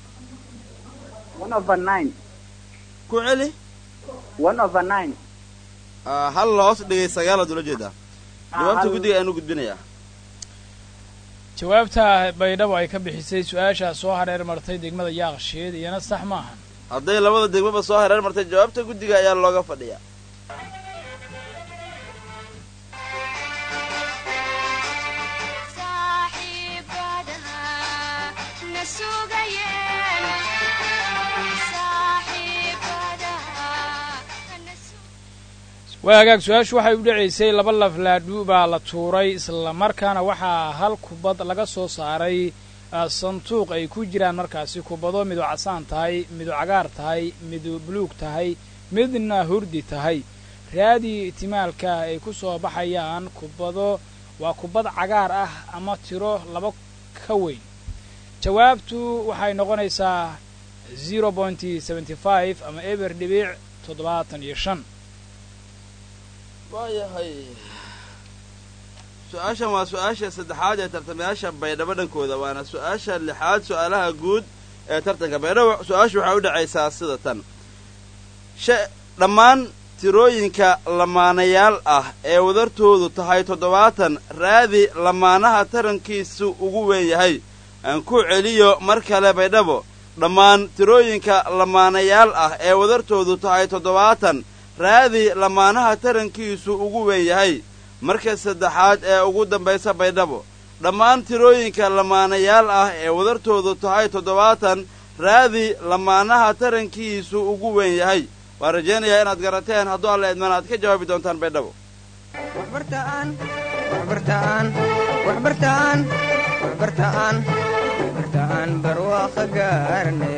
S8: 1 over 9
S2: ku celi
S8: 1 over 9
S2: Ah, hal loos dhigay sagaalaad ula jeedaa jawaabta guddiga ayaan u gudbinayaa
S6: jawaabta baydhabo ay ka bixisay su-aashaa soo hareer martay degmada yaaqshiid iyana sax ma ahan
S2: hadday labada degmaba soo hareer martay jawaabta guddiga ayaa looga fadhiyaa
S6: waa hagaag su-aashu waxay u dhacaysay laba laflaadhu baa la tuuray islamarkaana waxaa hal kubad laga soo saaray ah, sanduuq ay ku jiraan markaasi kubado midu casaan tahay midu cagaar tahay midu buluug tahay midna hurdi tahay raadii itimaalka ay ku soo baxayaan kubado waa kubad cagaar ah ama tiro laba ka weyn jawaabtu waxay noqonaysaa zero pointy seventy five ama eber dhibic toddobaatan iyo shan
S2: waayahay su-aashan waa su-aasha saddexaad ee tartamayaasha baydhabo dhankooda waana su-aasha lixaad su-aalaha guud ee tartanka baydhabo su-aashu waxay u dhacaysaa sida tan sha dhammaan tirooyinka lamaanayaal ah ee wadartoodu tahay toddobaatan raadi lamaanaha tarankiisu ugu weyn yahay aan ku celiyo mar kale baydhabo dhammaan tirooyinka lamaanayaal ah ee wadartoodu tahay toddobaatan raadi lamaanaha tarankiisu ugu weyn yahay marka saddexaad ee ugu dambaysa baydhabo dhammaan tirooyinka lamaanayaal ah ee wadartoodu tahay toddobaatan raadi lamaanaha tarankiisu ugu weyn yahay waan rajaynayaa inaad garateen hadduu alla idmaan aad ka jawaabi doontaan baydhabo
S1: waxbartaan waxbartaan waxbartaan waxbartaan waxbartaan barwaaqo gaarne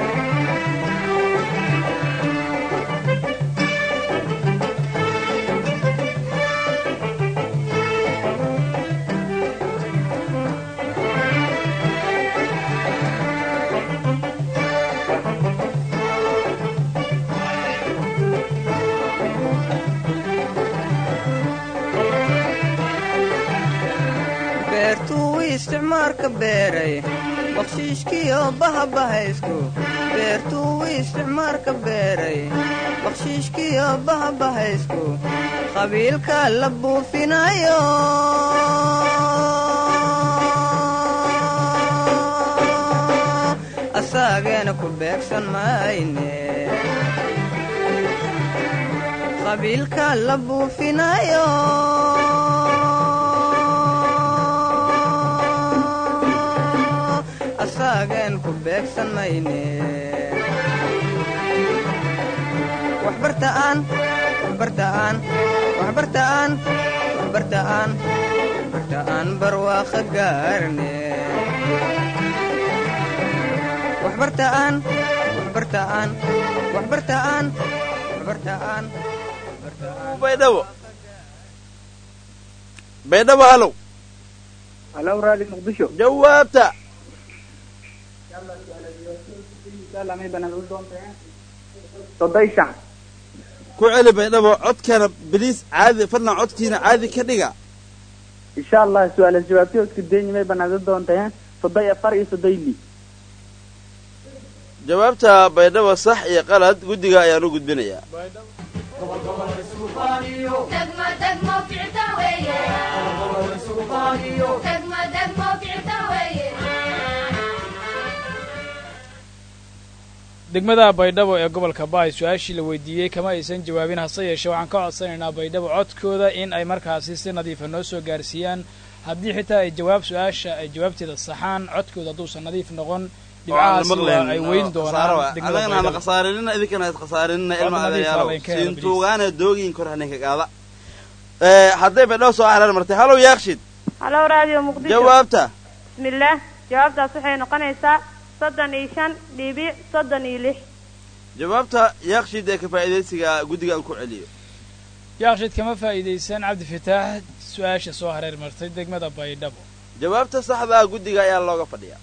S1: beertuu isticmaalka beeray bakshiishkiyo bahabahaysku beertuu isticmaalka beeray bakshiishkiyo bahabahaysku qabiilka la buufinayo asaageena ku beegsan mayne qabiilka la buufinayo asaagen ku beegsan mayne waxbartaan waxbartaan waxbartaan waxbartaan waxbartaan barwaaqo gaarne waxbartaan waxbartaan waxbartaan waxbartaan
S2: baydhabo baydhabo halow
S8: هلو رادي مقدشو
S2: jawaabta
S8: إن شاء الله ما يبقى نقبل دون تهين صدي شعب
S2: ku celi baydhabo codkana beliis caadi fadlan codkiina caadi ka dhiga
S8: إن شاء الله سؤال الجواب تيوز كديني ما يبقى نقبل دون تهين صدي أفر صدي لي
S2: jawaabta baydhabo sax iyo qalad guddiga ayaan u gudbinayaa
S6: degmada baydhabo ee gobolka baay su-aashii la weydiiyey kama aysan jawaabin hase yeeshee waxaan ka codsanaynaa baydhabo codkooda in ay markaasi si nadiifa noo soo gaarsiiyaan haddii xitaa ay jawaab su-aasha ay jawaabteeda saxaan codkooda hadduusan nadiif noqon dhibcahaasi waa ay weyn doonaan degmada
S2: anagana hana
S6: baydhabo
S2: khasaarinina idinkana had khasaarinina
S6: Waa
S2: ilma
S6: nadiif,
S2: adayaalow
S6: waa laynka helo,
S2: siintuugaana doogiin kor haninka qaada Eh, hadday baydhabo soo hareer martay halow yaaqshid
S7: halo radio muqdisho
S2: jawaabta
S7: bismillaah jawaabtaas waxay noqonaysaa soddon iyo shan dhibic soddon iyo lix
S2: jawaabta yaaqshiid ee ka faa'iidaysiga guddiga aan ku celiyo
S6: yaaqshid kama faa'iidaysan cabdi fataax su-aasha soo hareer martay degmada baydhabo
S2: jawaabta saxda ah guddiga ayaa looga fadhiyaa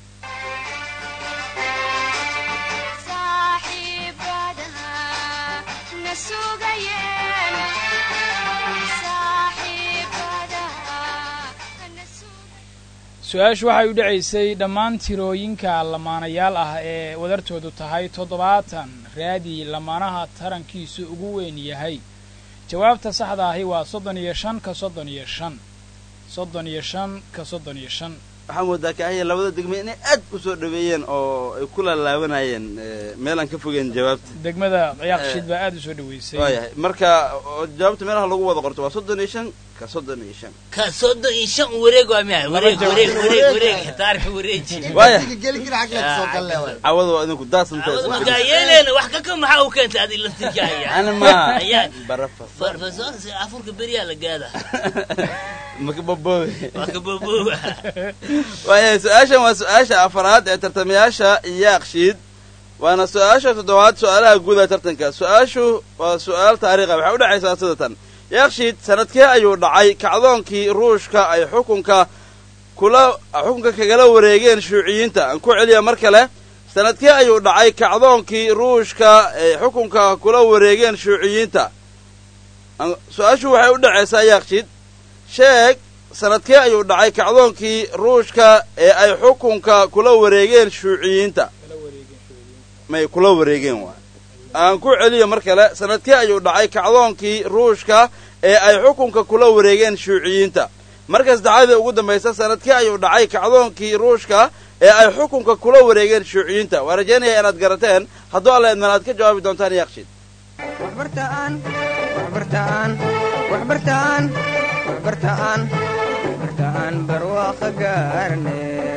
S6: su-aashu waxay u dhacaysay dhammaan tirooyinka lamaanayaal ah ee wadartoodu tahay toddobaatan raadi lamaanaha tarankiisu ugu weyn yahay jawaabta saxda ahi waa soddon iyo shan ka soddon iyo shan soddon iyo shan ka soddon iyo shan
S2: waxaa moodaa kaahya labada degme inay aad u soo dhaweeyeen oo ay ku laalaabanayeen meel aan ka fogeyn jawaabta
S6: degmada yaaqshiid baa aad u soo dhaweysay
S2: waayahay marka oo jawaabta meelaha lagu wada qorto waa soddon iyo shan ka soddon iyo shan
S5: ka soddon iyo shan wareeg waa miya wareeg wareeg wareeg wareeg taarika wareeji
S2: waayahay
S4: geli kara xag laga soo galle waay
S2: cawada waa idinku daasantay
S5: markaa yeeleena wax kaka maxaa u keentay adi laftirkaaya
S2: ana ma
S5: ayaa
S2: barafa
S5: farfasoonsi afurka beriyaa la gaada
S2: maka boboobe
S5: waa ka boobooba
S2: waayahay su-aashan waa su-aasha afaraad ee tartamayaasha yaaqshiid waana su-aasha toddobaad su-aalaha guud ee tartanka su-aashu waa su-aal taariikha waxay u dhacaysaa sida tan yaaqshiid sanadkee ayuu dhacay kacdoonkii ruushka ay xukunka kula xukunka kagala wareegeen shuuciyiinta aan ku celiya mar kale sanadkee ayuu dhacay kacdoonkii ruushka ay xukunka kula wareegeen shuuciyiinta su-aashu waxay u dhacaysaa yaaqshiid sheeg sanadkee ayuu dhacay kacdoonkii ruushka ee ay xukunka kula wareegeen shuuciyiinta may kula wareegeen waay aan ku celiyo mar kale sanadkee ayuu dhacay kacdoonkii ruushka ee ay xukunka kula wareegeen shuuciyiinta marka saddexaadii ugu dambaysa sanadkee ayuu dhacay kacdoonkii ruushka ee ay xukunka kula wareegeen shuuciyiinta waa rajaynaya inaad garateen hadduu alla idman aad ka jawaabi doontaan yaaqshiid
S1: waxbartaan waxbartaan waxbartaan waxbartaan waxbartaan barwaaqa gaarne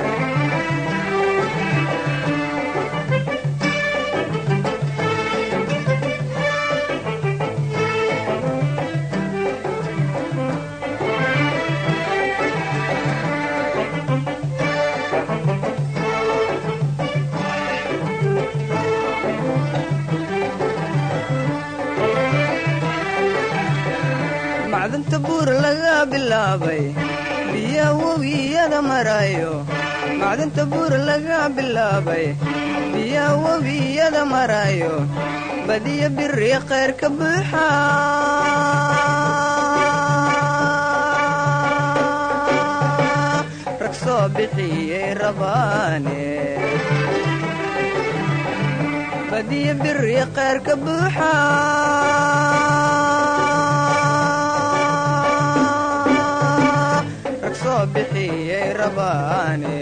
S1: macdanta buur laga bilaabay biya webiyada marayo macdanta buur laga bilaabay biya webiyada marayo badiya biri khayr ka buuxa rag soo bixiyey rabaane badiya biri khayr ka buuxa rag soo bixiyey rabaane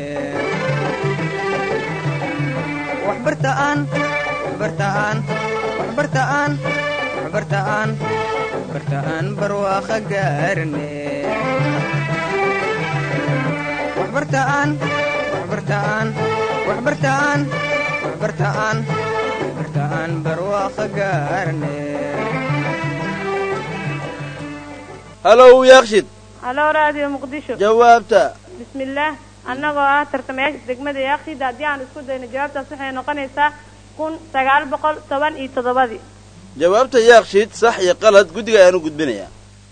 S1: waxbartaan waxbartaan waxbartaan waxbartaan waxbartaan barwaaqa gaarne waxbartaan waxbartaan waxbartaan waxbartaan waxbartaan barwaaqa gaarne
S2: halow yaaqshid
S7: halo radio muqdisho
S2: jawaabta
S7: bismillaah annagoo ah tartamayaasha degmada yaaqshiida haddii aan isku dayno jawaabtaas waxay noqonaysaa kun sagaal boqol toban iyo toddobadii
S2: jawaabta yaaqshiid sax iyo qalad guddiga ayaan u gudbinayaa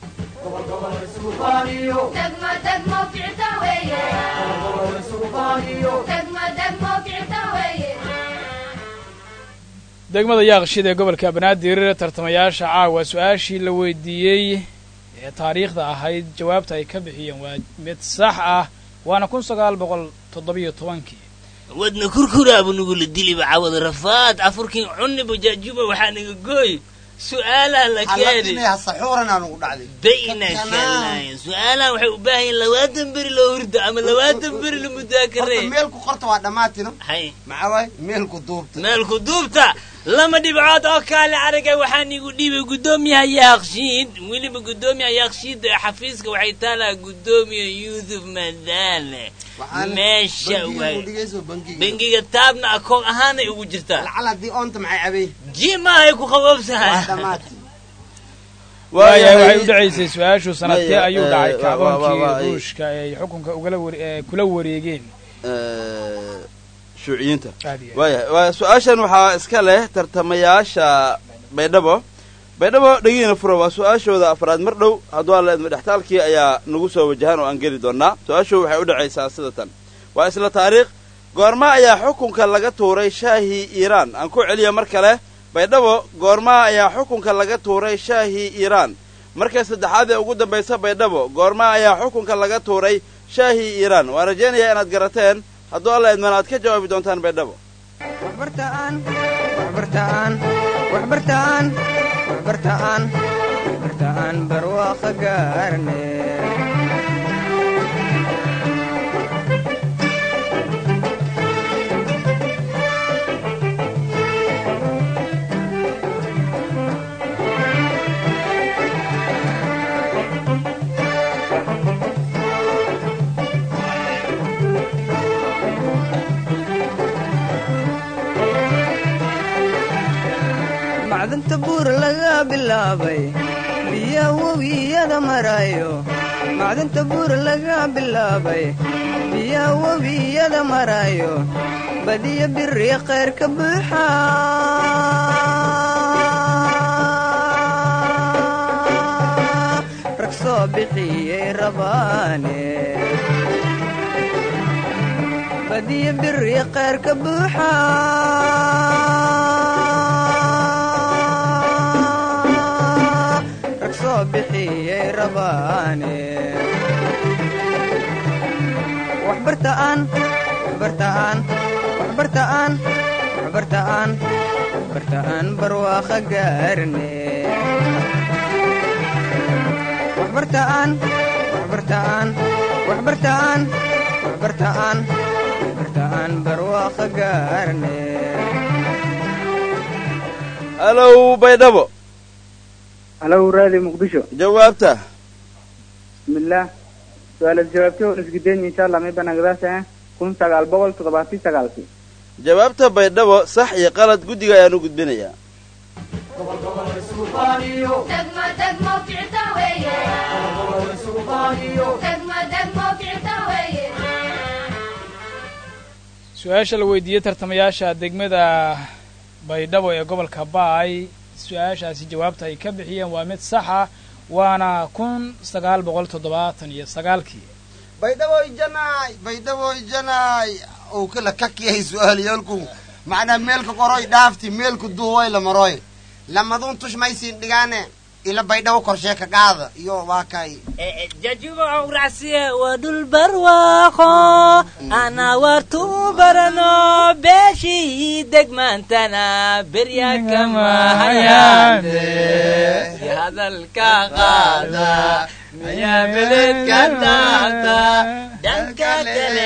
S6: degmada yaaqshid ee gobolka banaadir tartamayaasha caawa su-aashii la weydiiyey ee taariikhda ahayd jawaabta ay ka bixiyeen waa mid sax ah waana kun sagaal boqol toddobiyo tobankii
S5: wadna kurkuraabu nugula diliba cawada rafaad afurkin cuniba jaajuba waxaa naga gooy su-aalaha la keeni
S4: saxuuranaa nugu dhacday
S5: bayna shalayn su-aalahan waxay u baahan yihin labaatan beri loo hurdo ama labaatan beri la mudaakare
S4: meelku qorta waa dhammaatino
S5: hay
S4: maxaa waay meelku duubta
S5: meelku duubta lama dhibcood oo kaale aragay waxaan igu dhiibay guddoomiyaha yaaqshiid weliba guddoomiyaha yaaqshiid ee xafiiska waxay taalaa guddoomiya yuusuf madaale meesha waay bangiga taabna akoon ahaanay ugu jirtaa
S4: lacal haddii oonta maxay cabay
S5: ji maahay ku qaboobsahay
S6: waayahay waxay u dhacaysay su-aashu sanadkee
S2: Maya,
S6: ayuu
S2: eh,
S6: dhacay
S2: waa- waa- waa-
S6: kacdoonkii
S2: waa-
S6: ruushka ee ay xukunka ugala ware- ee kula wareegeen
S2: Eh, shuuciyiinta
S6: Aad iyo aad.
S2: waaya waa su-aashan waxaa iska leh tartamayaasha baydhabo baydhabo dhegiina fura waa su-aashooda afraad mar dhow hadduu alla idmo dhextaalkii ayaa nagu soo wajahan oo aan geli doonaa su-aashu waxay u dhacaysaa sida tan waa isla taariikh goorma ayaa xukunka laga tuuray shaahii iiraan aan ku celiya mar kale baydhabo goorma ayaa xukunka laga tuuray shaahii iiraan marka saddexaad ee ugu dambaysa baydhabo goorma ayaa xukunka laga tuuray shaahii iiraan waan rajaynayaa inaad garateen hadduu alla idmana aad ka jawaabi doontaan baydhabo
S1: waxbartaan waxbartaan waxbartaan waxbartaan waxbartaan barwaaqo gaarne macdanta buur laga bilaabay biya webiyada marayo macdanta buur laga bilaabay biya webiyada marayo badiya biri khayr ka buuxa rag soo bixiyey rabaane badiya biri khayr ka buuxa rag soo bixiyey rabaane waxbartaan waxbartaan waxbartaan waxbartaan waxbartaan barwaaqo gaarne waxbartaan waxbartaan waxbartaan waxbartaan waxbartaan barwaaqo gaarne
S2: halow baydhabo
S8: halow raadi muqdisho
S2: jawaabta
S8: bismillaah su-aalaas jawaabtay oo isgideen insha allah may banagdaasa kun sagaal boqol toddobaatan sagaalkii
S2: jawaabta baydhabo sax iyo qalad guddiga ayaan u gudbinayaa
S6: su-aasha la weydiiyey tartamayaasha degmada baydhabo ee gobolka baay su-aashaasi jawaabta ay ka bixiyeen waa mid saxa waana kun sagaal boqol toddobaatan iyo sagaalkii
S4: baydhaboy janaay baydhaboy janaay uu kala kakyahay su-aalayaalku macnaa meelka qoroy dhaafti meelku duuway la maroy lamaduun tush maysiin dhigaane ila baydhabo korshee ka qaada iyo waa kay
S5: jajuba awracsiye waa dhul barwaaqo ana wartu barano beeshii degmaantana berya kama hayaande hadalka qaada miyaa beledka daata dhanka kale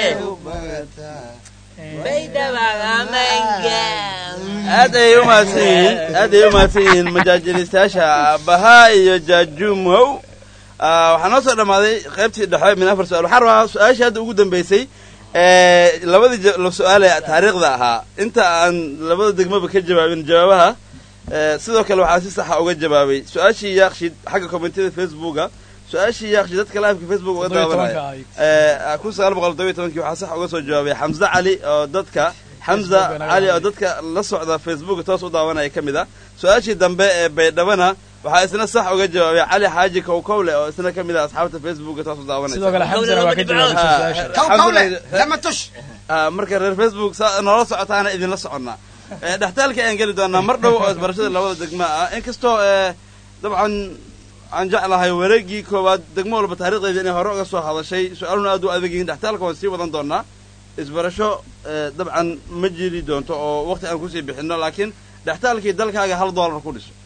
S5: baydhabaagamanga
S2: aad ayay u mahadsan yihiin aad ayay u mahadsan yihiin majaajilistayaasha bahaa iyo jaajumow Ah, waxaa noo soo dhammaaday qaybtii dhexe min afar su-aal waxaan rabaa su-aashii hadda ugu dambeysay ee labadii ja- la su-aale taariikhda ahaa inta aan labada degmaba ka jawaabin jawaabaha ee, sidoo kale waxaa si saxa uga jawaabay su-aashii yaaqshid xagga kommentiyada facebooka su-aashii yaaqshid dadka live-ka facebook uga
S6: Toddoba iyo tobanka
S2: daawanaya
S6: ahayd.
S2: ee, kun sagaal boqol todoba iyo tobankii waxaa sax uga soo jawaabay xamse cali oo dadka xamza
S6: Facebook naga
S2: cali oo
S6: hadlay.
S2: dadka la socda facebook toos u daawanaya ka mid ah su-aashii dambe ee baydhabana waxaa isna sax uga jawaabay cali xaaji kowkowle oo isna ka mid ah asxaabta facebook toos u daawanaysa
S6: sidoo kale xamsana waa ka jawaabay
S2: Ah,
S6: su-aasha
S4: kowkowle
S2: Alxamdulillah.
S4: lama tush
S2: Ah, marka reer facebook saa noola socotaana idinla soconnaa Eh, dhextaalka ayaan geli doonaa mar dhow oo isbarashada labada degma ah inkastoo eh, dabcan aan jeclahay wareegii koowaad degmo walba taariikhdeeda inay hore uga soo hadashay su-aaluna aad u adag yihiin dhextaalka waan sii wadan doonaa isbarasho eh, dabcan ma jiri doonto oo waqti aan kusii bixinno laakiin dhextaalkii dalkaaga hal doolar ku dhiso